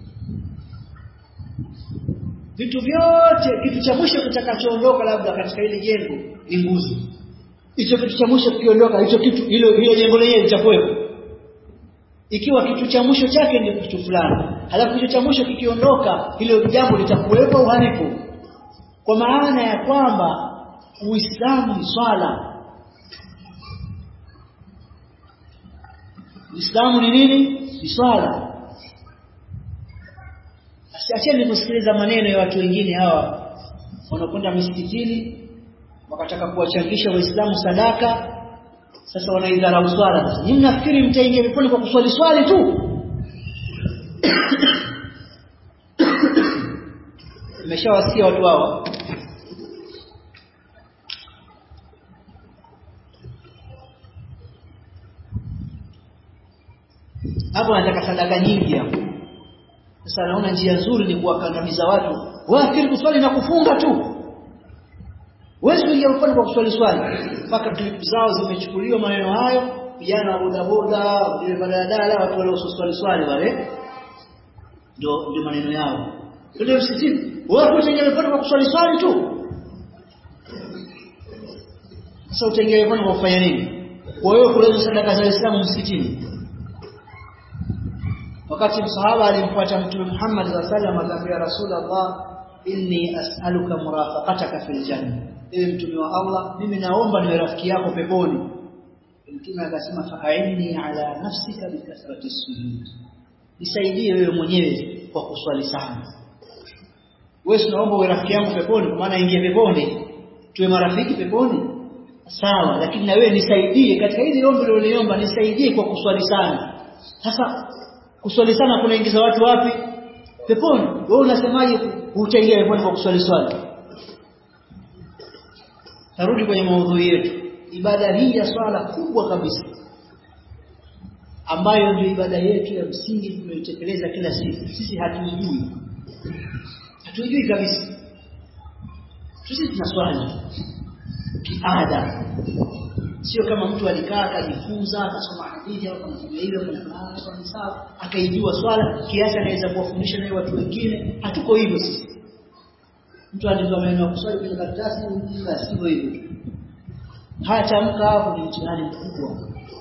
vitu vyote kitu cha mwisho kitakachoondoka labda katika hili jengo ni nguzo hicho kitu cha mwisho kikiondoka hicho kitu hilo hilo jengo lenyewe litakuwepo ikiwa kitu cha mwisho chake ni kitu fulani halafu kitu cha mwisho kikiondoka hilo jambo litakuwepo au halipo kwa maana ya kwamba Uislamu ni swala Uislamu ni nini ni swala Acheni kusikiliza maneno ya watu wengine hawa wanakwenda misikitini wakataka kuwachangisha waislamu sadaka sasa wanaidharau swala sasa nyinyi mnafikiri mtaingia peponi kwa kuswali swali tu nimeshawasikia watu hawa hapo wanataka sadaka nyingi hapo sasa naona njia nzuri ni kuwakandamiza watu wafikiri kuswali na kufunga tu Huwezi kuingia peponi kwa kuswali swali. Mpaka clip zao zimechukuliwa maneno hayo, vijana wa bodaboda, wale baradala, watu wale waswali swali wale. Ndio ndio maneno yao. Ndio msitini. Wewe utaingia peponi kwa kuswali swali tu. Sasa utaingia peponi kwa kufanya nini? Kwa hiyo kuleta sadaka za Uislamu msikitini. Wakati msahaba alimfuata Mtume Muhammad sallallahu alaihi wasallam akamwambia Rasulullah inni as'aluka murafaqataka fil janna ewe mtume wa Allah mimi naomba niwe rafiki yako peponi mtume akasema fa'inni ala nafsika bikathrati sujud nisaidie wewe mwenyewe kwa kuswali sana wewe tunaomba uwe rafiki yangu peponi kwa maana ingie peponi tuwe marafiki peponi sawa lakini na wewe nisaidie katika hili ombi uliloniomba nisaidie kwa kuswali sana sasa kuswali sana kunaingiza watu wapi peponi wewe unasemaje utaingia peponi kwa kuswali swali tarudi kwenye maudhui yetu ibada hii ya swala kubwa kabisa ambayo ndio ibada yetu ya msingi tunayotekeleza kila siku sisi hatuijui hatuijui kabisa sisi tunaswali kiada sio kama mtu alikaa akajifunza akasoma hadithi au kama hivyo kana sawa akaijua swala kiasi anaweza kuwafundisha naye watu wengine hatuko hivyo sisi mtu andika maneno ya kuswali kwenye karatasi basi hivyo hivyo hatamka hapo ni mtihani mkubwa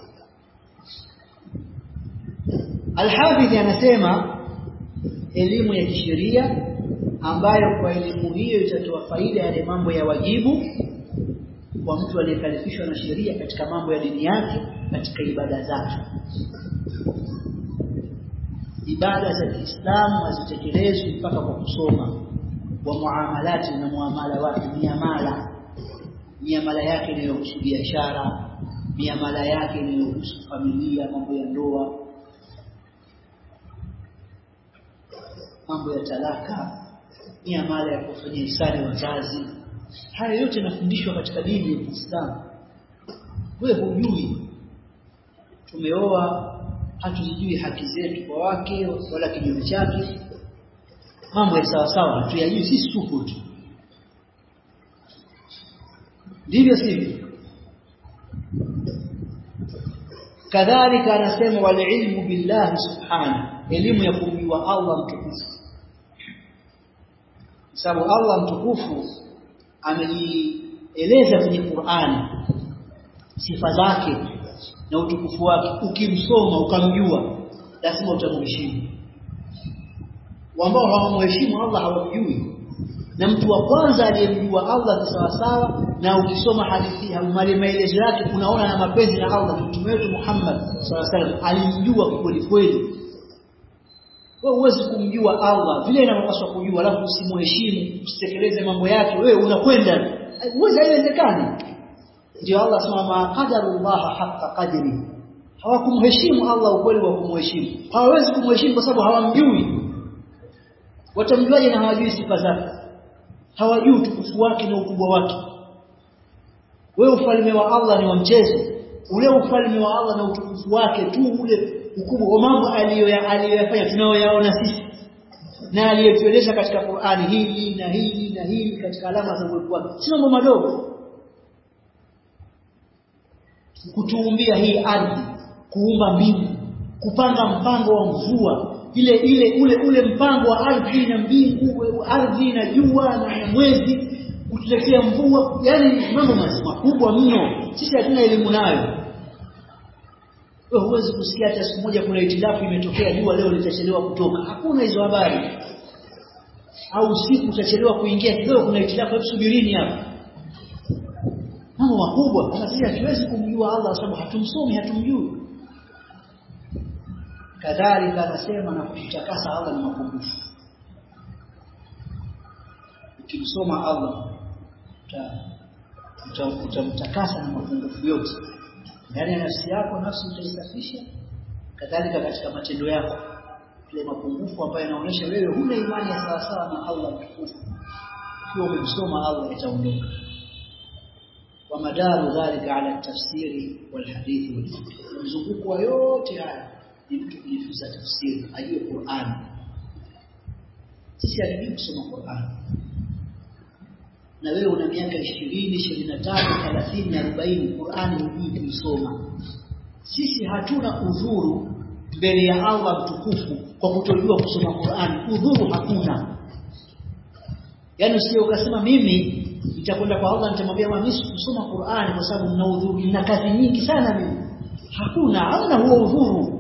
Al-Hafidh anasema elimu ya kisheria ambayo kwa elimu hiyo itatoa faida yale mambo ya wajibu kwa mtu aliyekalifishwa na sheria katika mambo ya dini yake katika ibada zake ibada za Kiislamu hazitekelezwi mpaka kwa kusoma wa muamalati na muamala wake miamala miamala yake inayohusu biashara miamala yake inayohusu familia mambo ya ndoa mambo ya talaka miamala ya kufanya hisani wazazi haya yote yanafundishwa katika dini ya Kiislamu wewe hujui tumeoa hatuzijui haki zetu kwa wake wala kinyume chake mambo ya sawa sawa hatuyajui sisi tupo tu ndivyo sivyo kadhalika anasema wal ilmu billahi subhanahu elimu ya kumjua Allah mtukufu sababu Allah mtukufu amejieleza kwenye Qur'ani sifa zake na utukufu wake ukimsoma ukamjua lazima utamheshimu ambao hawamheshimu Allah hawamjui na mtu wa kwanza aliyemjua Allah kisawasawa na ukisoma hadithi mali maelezo yake unaona na mapenzi na Allah mtume wetu Muhammad sallallahu alaihi wasallam alimjua kweli kweli wewe huwezi kumjua Allah vile inavyopaswa kujua alafu usimheshimu usitekeleze mambo yake wewe unakwenda huwezi haiwezekani ndio Allah asema ma qadarullah haqqa qadri hawakumheshimu Allah ukweli wa kumheshimu hawawezi kumheshimu kwa sababu hawamjui watamjuaje na hawajui sifa zake hawajui utukufu wake na ukubwa wake wewe ufalme wa Allah ni wa mchezo ule ufalme wa Allah na utukufu wake tu ule ukubwa wa mambo aliyoyafanya tunayoyaona sisi na aliyetueleza katika Qur'ani hili na hili na hili katika alama za uwepo wake si mambo madogo kutuumbia hii ardhi kuumba mbingu kupanga mpango wa mvua ile ile ule ule mpango wa ardhi na mbingu ardhi na jua na mwezi kutuletea mvua yani mambo makubwa mno sisi hatuna elimu nayo wewe huwezi kusikia hata siku moja kuna itilafu imetokea jua leo litachelewa kutoka hakuna hizo habari au usiku utachelewa kuingia kidogo kuna itilafu hebu subirini hapa mambo makubwa kama sisi hatuwezi kumjua Allah kwa sababu hatumsomi hatumjui kadhalika anasema na kutakasa Allah na mapungufu ukimsoma Allah utamtakasa na mapungufu yote ndani ya nafsi yako nafsi utaisafisha kadhalika katika matendo yako ile mapungufu ambayo yanaonyesha wewe huna imani ya sawa sawa na Allah mtukufu ukiwa umemsoma Allah itaondoka wa madaru dhalika ala tafsiri wal hadithi wal fikr mzunguko wa yote haya ni mtu kujifunza tafsiri ajue Qur'an sisi hatujui kusoma Qur'an na wewe una miaka 20 25 30 40 Qur'ani hujui kuisoma sisi hatuna udhuru mbele ya Allah mtukufu kwa kutojua kusoma Qur'ani udhuru hakuna yani usije ukasema mimi nitakwenda kwa Allah nitamwambia mimi kusoma Qur'ani kwa sababu nina udhuru nina kazi nyingi sana mimi hakuna hamna huo udhuru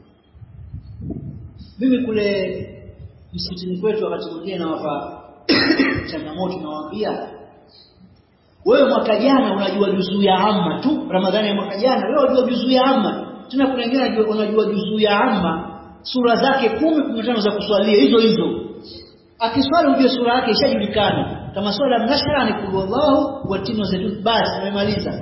mimi kule msikitini kwetu wakati mwingine nawapa changamoto nawaambia wewe mwaka jana unajua juzuu ya amma tu ramadhani ya mwaka jana wewe unajua juzuu ya amma tena kuna wengine unajua juzuu ya amma sura zake kumi kumi tano za kuswalia hizo hizo akiswali ujue sura yake ishajulikana kama swala mnashara ni kulu Allahu wa tinu zaitun basi amemaliza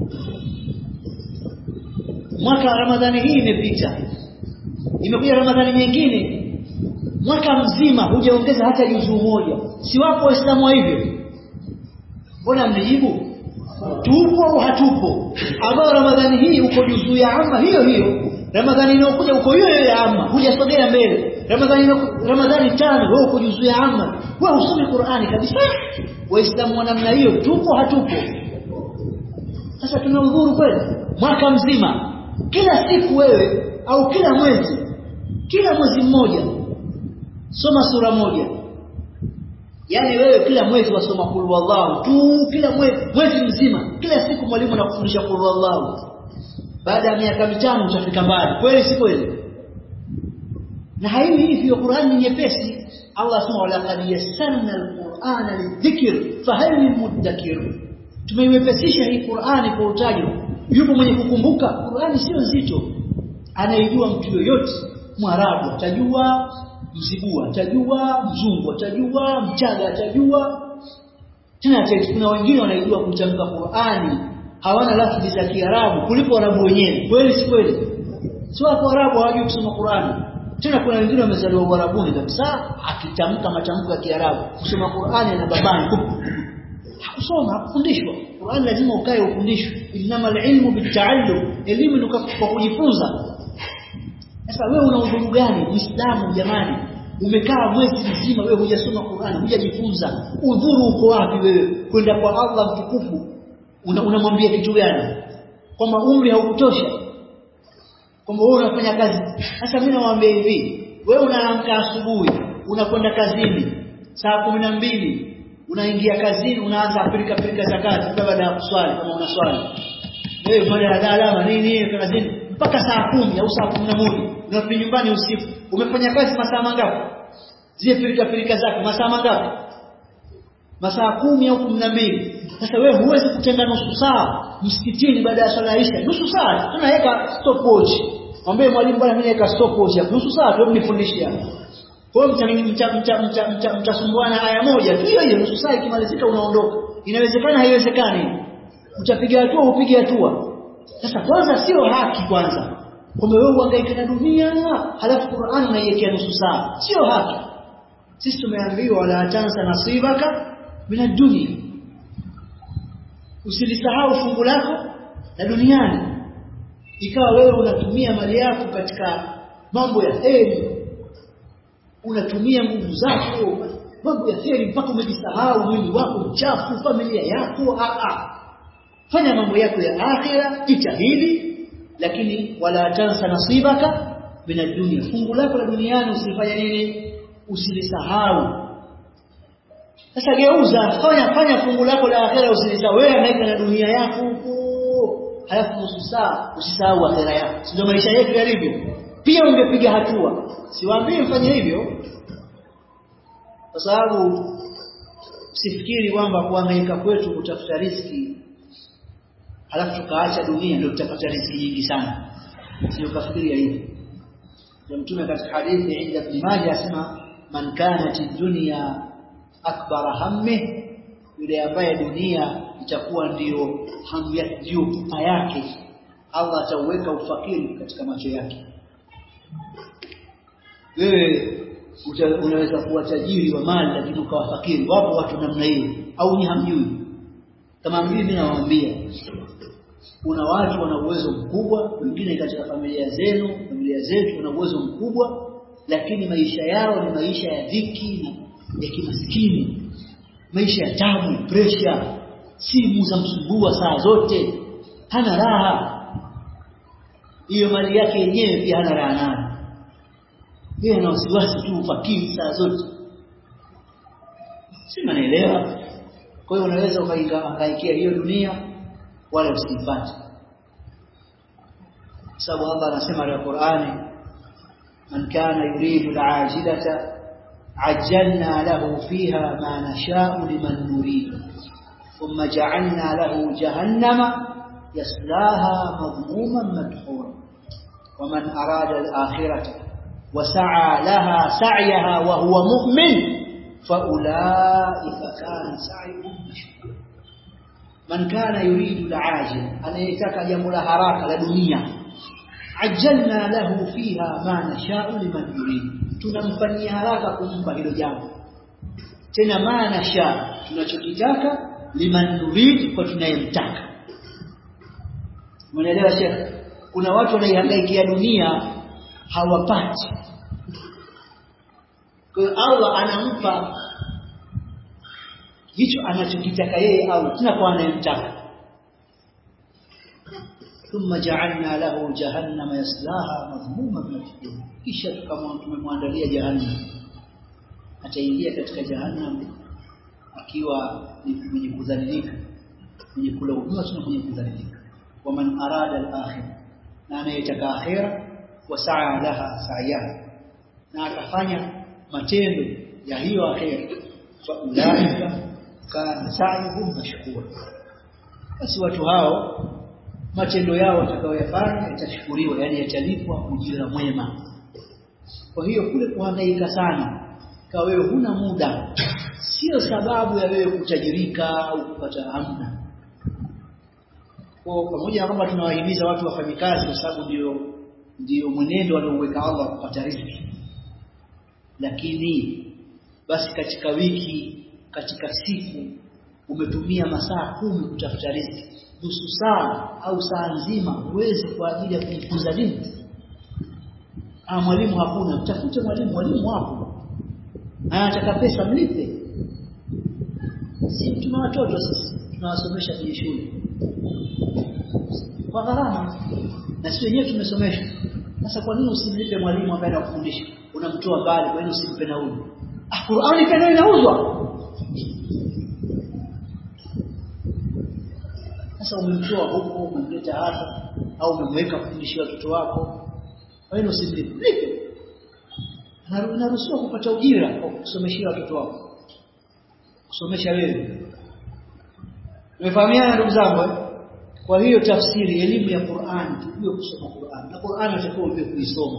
mwaka wa ramadhani hii imepita imekuja ramadhani nyingine mwaka mzima hujaongeza hata juzuu moja si wapo waislamu hivyo mbona mnijibu tupo au hatupo ambao ramadhani hii uko juzuu ya amma hiyo hiyo ramadhani inayokuja uko hiyo hiyo ya amma hujasogea mbele ramadhani ramadhani tano wewe uko juzuu ya amma wewe usome Qur'ani kabisa waislamu wa namna hiyo tupo hatupo sasa tuna udhuru kweli mwaka mzima kila siku wewe au kila mwezi kila mwezi mmoja soma sura moja yani wewe kila mwezi wasoma kul wallahu tu kila mwezi mwezi mzima kila siku mwalimu anakufundisha kul wallahu baada ya miaka mitano utafika mbali kweli si kweli na haiwi hivyo Qur'an ni nyepesi Allah asema wala qad yassarna al-Qur'ana lidhikr fahal mudakkir tumeiwepesisha hii Qur'ani kwa utajo yupo mwenye kukumbuka Qur'ani sio nzito anaijua mtu yoyote mwarabu atajua mzigua atajua mzungu atajua mchaga atajua tena kuna wengine wanaijua kutamka Qur'ani hawana lafzi za Kiarabu kuliko Arabu wenyewe kweli si kweli sio kwa Arabu hawajui kusoma Qur'ani tena kuna wengine wamezaliwa Uarabuni kabisa akitamka matamko ya Kiarabu kusoma Qur'ani na babani hakusoma hakufundishwa Qur'ani lazima ukae ufundishwe innamal ilmu bitaallum elimu ni kwa kujifunza sasa wewe una udhuru gani Muislamu jamani umekaa mwezi mzima wewe hujasoma Qur'ani hujajifunza udhuru uko wapi wewe kwenda kwa Allah mtukufu unamwambia una kitu gani kwamba umri haukutosha kwamba wewe unafanya kazi sasa mimi nawaambia hivi wewe unaamka asubuhi unakwenda kazini saa kumi na mbili unaingia kazini unaanza pilika pilika za kazi baada ya kuswali kama unaswali wewe baada ya alama nini kazini mpaka saa kumi au saa kumi na moja unarudi nyumbani usiku umefanya kazi masaa mangapi zile pilika pilika zako masaa mangapi masaa kumi au kumi na mbili sasa wewe huwezi kutenga nusu saa msikitini baada ya swala ya isha nusu saa tunaweka stopwatch mwambie mwalimu bwana mimi naweka stopwatch hapo nusu saa tu nifundishe hapo kwa hiyo mtasumbuana aya moja tu hiyo hiyo nusu saa ikimalizika unaondoka inawezekana haiwezekani utapiga hatua upige hatua sasa kwanza sio haki kwanza kwamba wewe uhangaike na dunia halafu Qur'an unaiwekea nusu saa sio haki sisi tumeambiwa wala tansa nasibaka mina dunia usilisahau fungu lako la duniani ikawa wewe unatumia mali yako katika mambo ya heri unatumia nguvu zako mambo ya heri mpaka umejisahau mwili wako mchafu familia yako a a fanya mambo yako ya akhira jitahidi lakini wala tansa nasibaka mina dunia fungu lako la duniani usilifanya nini usilisahau sasa geuza fanya fanya fungu lako la akhera usilisahau wewe hangaika na dunia yako huko halafu nusu saa usisahau akhera yako ndio maisha yetu yalivyo pia ungepiga hatua siwaambie mfanye hivyo kwa sababu usifikiri kwamba kuhangaika kwetu kutafuta riziki halafu tukaacha dunia ndio tutapata riziki nyingi sana sio kafikiria hivyo ndio mtume katika hadithi inda ibn Majah asema man kanat dunya akbar hamme yule ambaye dunia itakuwa ndiyo hamu yake ndio pupa yake Allah atauweka ufakiri katika macho yake wewe unaweza kuwa tajiri wa mali lakini ukawa fakiri wapo watu namna hiyo au ni hamjui kama mjui mimi nawaambia kuna watu wana uwezo mkubwa wengine katika familia zenu familia zetu wana uwezo mkubwa lakini maisha yao ni maisha ya dhiki na ya kimaskini maisha ya tabu pressure simu za msumbua saa zote hana raha hiyo mali yake yenyewe pia hana raha nayo yeye ana wasiwasi tu ufakiri saa zote si mnaelewa kwa hiyo unaweza ukahangaikia hiyo dunia wala usipate sababu Allah anasema katika Qur'ani man kana yuridu al-ajilata عجلنا له فيها ما نشاء لمن نريد ثم جعلنا له جهنم يصلاها مضموما مدحورا ومن أراد الآخرة وسعى لها سعيها وهو مؤمن فأولئك كان سعيهم مشكورا من كان يريد العاجل أن يتكى جمل هراك لدنيا عجلنا له فيها ما نشاء لمن يريد tunamfanyia haraka kumpa hilo jambo tena maana sha tunachokitaka liman nurid kwa tunayemtaka umeelewa shekh kuna watu wanaihangaikia dunia hawapati kwa hiyo Allah anampa hicho anachokitaka yeye au tena kwa anayemtaka ثم جعلنا له جهنم يصلاها مذموما مدحورا kisha tumemwandalia jahannam ataingia katika jahannam akiwa ni mwenye kudhalilika mwenye kulaumiwa na mwenye kudhalilika waman arada al-akhir na anayetaka akhira wa sa'a laha sa'yaha na akafanya matendo ya hiyo akhira fa ulaika kana sa'yuhum mashkura basi watu hao matendo yao watakayoyafanya yatashukuriwa yani yatalipwa ujira mwema kwa hiyo kule kuhangaika sana kwa wewe huna muda sio sababu ya wewe kutajirika au kupata hamna kwa pamoja na kwamba tunawahimiza watu wafanye kazi kwa sababu ndio ndio mwenendo alioweka Allah kupata riziki lakini basi katika wiki katika siku umetumia masaa kumi kutafuta riziki nusu saa au saa nzima huwezi kwa ajili ya kujifunza dini ah mwalimu hakuna mtafute mwalimu mwalimu wapo anataka pesa mlipe si tuna watoto sisi tunawasomesha kwenye shule kwa gharama na sisi wenyewe tumesomeshwa sasa kwa nini usimlipe mwalimu ambaye anakufundisha unamtoa mbali kwa nini usimpe nauli ah Qur'ani pia inauzwa sasa umemtoa huko umemleta hapa au umemweka kufundishia watoto wako kwa hiyo usimlipe lipe unaruhusiwa kupata ujira kwa kusomeshia watoto wako kusomesha wewe Umefahamiana ndugu zangu kwa hiyo tafsiri elimu ya Qur'an tujue kusoma Qur'an na Qur'an utakuwa ujue kuisoma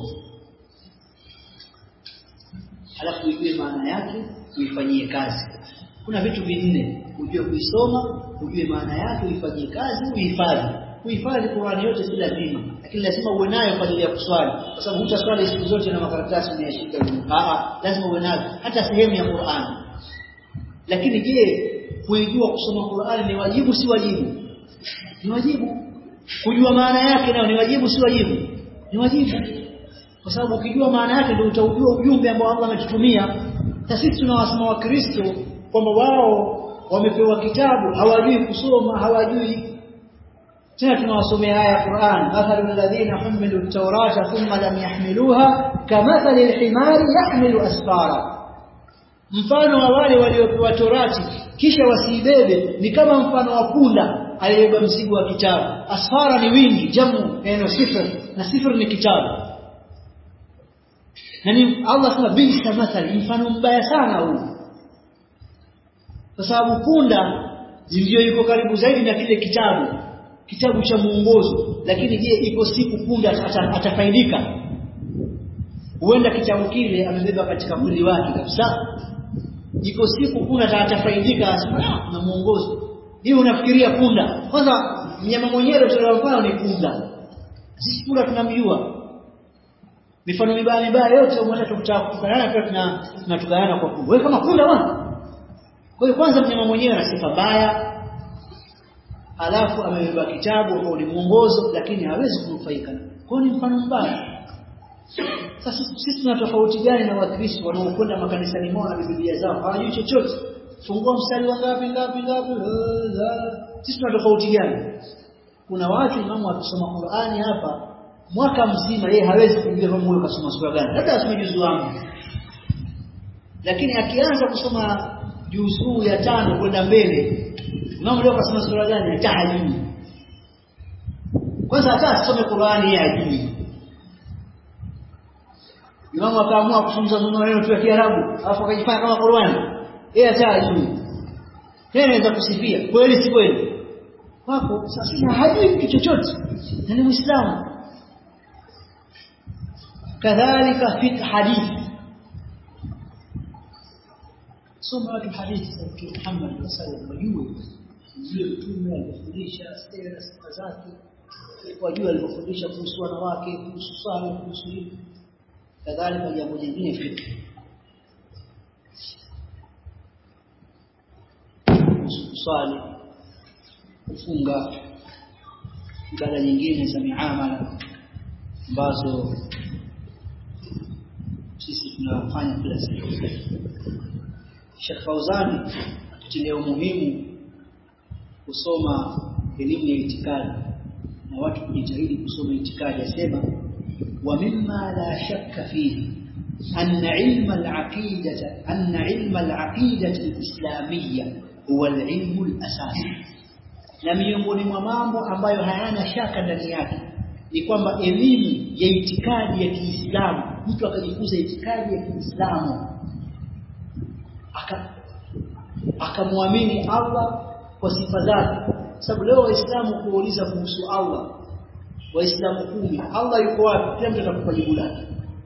alafu ujue maana yake uifanyie kazi kuna vitu vinne ujue kuisoma ujue maana yake uifanyie kazi uhifadhi kuhifadhi Qur'an yote si lazima lakini lazima uwe nayo kwa ajili ya kuswali kwa sababu hutaswali siku zote na makaratasi unayashika ah lazima uwe nayo hata sehemu ya Qur'an lakini je kuijua kusoma Qur'an ni wajibu si wajibu ni wajibu kujua maana yake nayo ni wajibu si wajibu ni wajibu kwa sababu ukijua maana yake ndio utaujua ujumbe ambao Allah ametutumia sisi tunawasema wa Kristo kwamba wao wamepewa kitabu hawajui kusoma hawajui tena tunawasomea aya ya Qur'an mathalul ladhina humilu at-taurata thumma lam yahmiluha kamathali al-himari yahmilu asfara mfano wa wale waliopewa torati kisha wasiibebe ni kama mfano wa punda aliyebeba mzigo wa kitabu asfara ni wingi jamu neno sifr na sifr ni kitabu na ni Allah sema bisa mathali mfano mbaya sana huu kwa sababu punda ndio yuko karibu zaidi na kile kitabu kitabu cha muongozo lakini je iko siku punda atafaidika huenda kitabu kile amebeba katika mwili wake kabisa iko siku punda atafaidika na muongozo hiyo unafikiria punda kwanza mnyama mwenyewe tunalofanya ni punda sisi punda tunamjua mifano mibaya mibaya yote umeona tukutukana pia tuna tunatukana kwa punda wewe kama punda bwana kwa hiyo kwanza mnyama mwenyewe ana sifa mbaya alafu amebeba kitabu ambao ni mwongozo lakini hawezi kunufaika kwa ni mfano mbaya sasa sisi tuna tofauti gani na wakristo wanaokwenda makanisani mwao na biblia zao hawajui chochote fungua mstari wa ngapi ngapi ngapi sisi tuna tofauti gani kuna watu imamu akisoma Qur'ani hapa mwaka mzima yeye hawezi kujua kama huyo kasoma sura gani hata asome juzu wangu lakini akianza kusoma juzuu ya tano kwenda mbele imamu leo kasoma sura gani hata hajui kwanza hata asome Qur'ani yeye hajui Imamu akaamua kufunza maneno tu ya Kiarabu, alafu akajifanya kama Qur'ani. Yeye hata hajui. Yeye anaweza kusifia, kweli si kweli? Wako sasa hajui kitu chochote. Na ni Muislamu. Kadhalika fiqh hadithi. Soma watu hadithi za Mtume Muhammad sallallahu alaihi wasallam zile mtume alifundisha sera sifa zake wajua alipofundisha kuhusu wanawake kuhusu swala kuhusu hili kadhalika jambo jingine fiqh kuswali kufunga ibada nyingine za miamala ambazo sisi tunafanya kila siku Sheikh Fauzani akitilia umuhimu kusoma elimu ya itikadi na watu kujitahidi kusoma itikadi asema ومما لا شك فيه أن علم العقيدة أن علم العقيدة الإسلامية هو العلم الأساسي na miongoni mwa mambo ambayo hayana shaka ndani yake ni kwamba elimu ya itikadi ya Kiislamu mtu akajifunza itikadi ya Kiislamu akamwamini Allah kwa sifa zake sababu leo waislamu kuuliza kuhusu Allah waislamu kumi Allah yuko wapi kila mtu atakupa jibu lake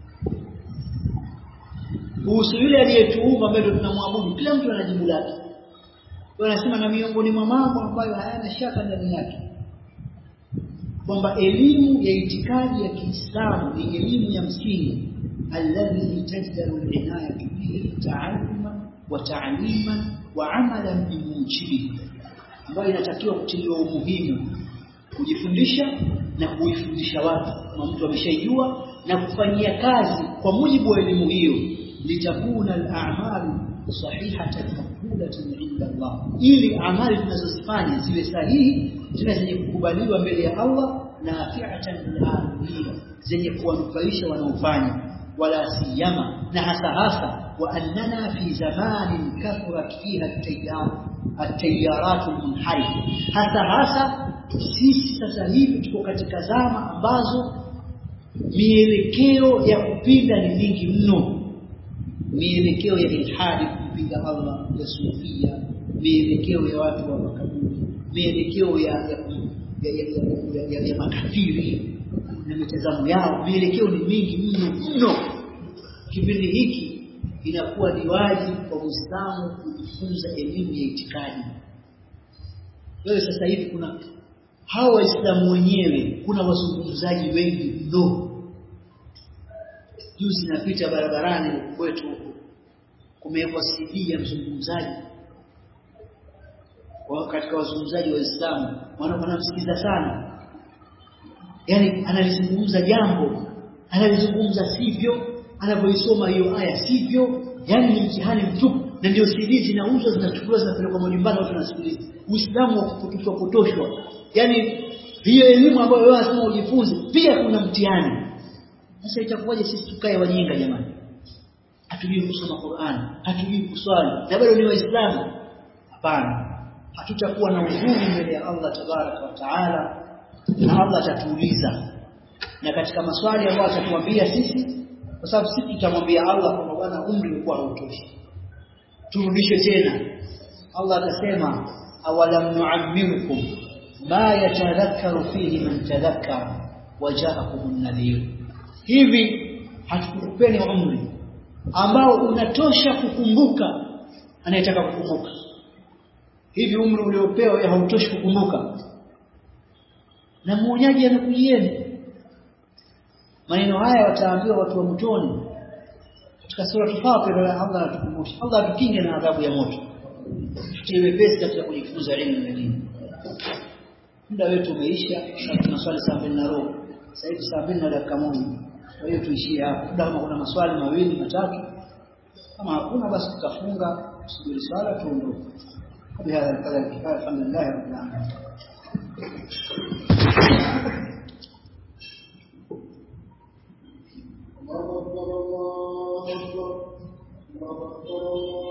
kuhusu yule aliyetuumba ambaye tunamwabudu kila mtu ana jibu lake wanasema na miongoni mwa mambo ambayo hayana shaka ndani yake kwamba elimu ya itikadi ya Kiislamu ni elimu ya msingi alladhi tajdaru al-inayatu bihi ta'alluman wa ta'liman wa amalan bimujibihi ambayo inatakiwa kutiliwa umuhimu kujifundisha na kuifundisha watu kama mtu ameshaijua na kufanyia kazi kwa mujibu wa elimu hiyo litakuna al-a'malu sahihatan maqbulatan 'inda Allah ili amali tunazozifanya ziwe sahihi tena zenye kukubaliwa mbele ya Allah nafi'atan lil zenye kuwanufaisha wanaofanya wala siyama na hasa hasa wa annana fi zamanin kathurat fiha at-tayyar at-tayyarat al-munharif hasa hasa sisi sasa hivi tuko katika zama ambazo mielekeo ya kupinda ni mingi mno mielekeo ya ilhadi kumpinga Allah ya sufia mielekeo ya watu wa makaburi mielekeo ya ya, ya, ya, ya, ya, ya makafiri na mitazamo yao mielekeo ni mingi mno mno kipindi hiki inakuwa ni wajibu kwa Muislamu kujifunza elimu ya itikadi wewe sasa hivi kuna hawa waislamu wenyewe kuna wazungumzaji wengi mno juzi napita barabarani kwetu kumewekwa CD ya mzungumzaji wa katika wazungumzaji wa Uislamu wanamsikiza sana yani analizungumza jambo analizungumza sivyo anavyoisoma hiyo aya sivyo yani ni mtihani mtupu na ndio CD zinauzwa zinachukuliwa zinapelekwa majumbani watu wanasikiliza Uislamu wa kupotoshwa potoshwa yani hiyo elimu ambayo wewe unasema ujifunze pia kuna mtihani sasa itakuwaje sisi tukae wajinga jamani hatujui kusoma Qur'an hatujui kuswali na bado ni waislamu hapana hatutakuwa na uzuri mbele ya Allah tabaraka wa taala na Allah atatuuliza na katika maswali ambayo atatuambia sisi kwa sababu sisi tutamwambia Allah kwamba bwana umri ulikuwa hautoshi turudishe tena Allah atasema awalam nu'ammirukum ma yatadhakkaru fihi man tadhakkara waja'akumun nadhir hivi hatukupeni umri ambao unatosha kukumbuka anayetaka kukumbuka hivi umri uliopewa hautoshi kukumbuka na muonyaji anakujieni maneno haya wataambiwa watu wa motoni katika sura Fatir Allah anatukumbusha Allah atukinge na adhabu ya moto tuwe pesi katika kujifunza elimu ya dini muda wetu umeisha na tunaswali saa mbili na robo sasa hivi saa mbili na dakika moja kwa hiyo tuishie hapo muda kama kuna maswali mawili matatu kama hakuna basi tutafunga tusubiri swala tuondoke بهذا القدر الكفايه الحمد لله رب العالمين الله أكبر الله أكبر الله أكبر الله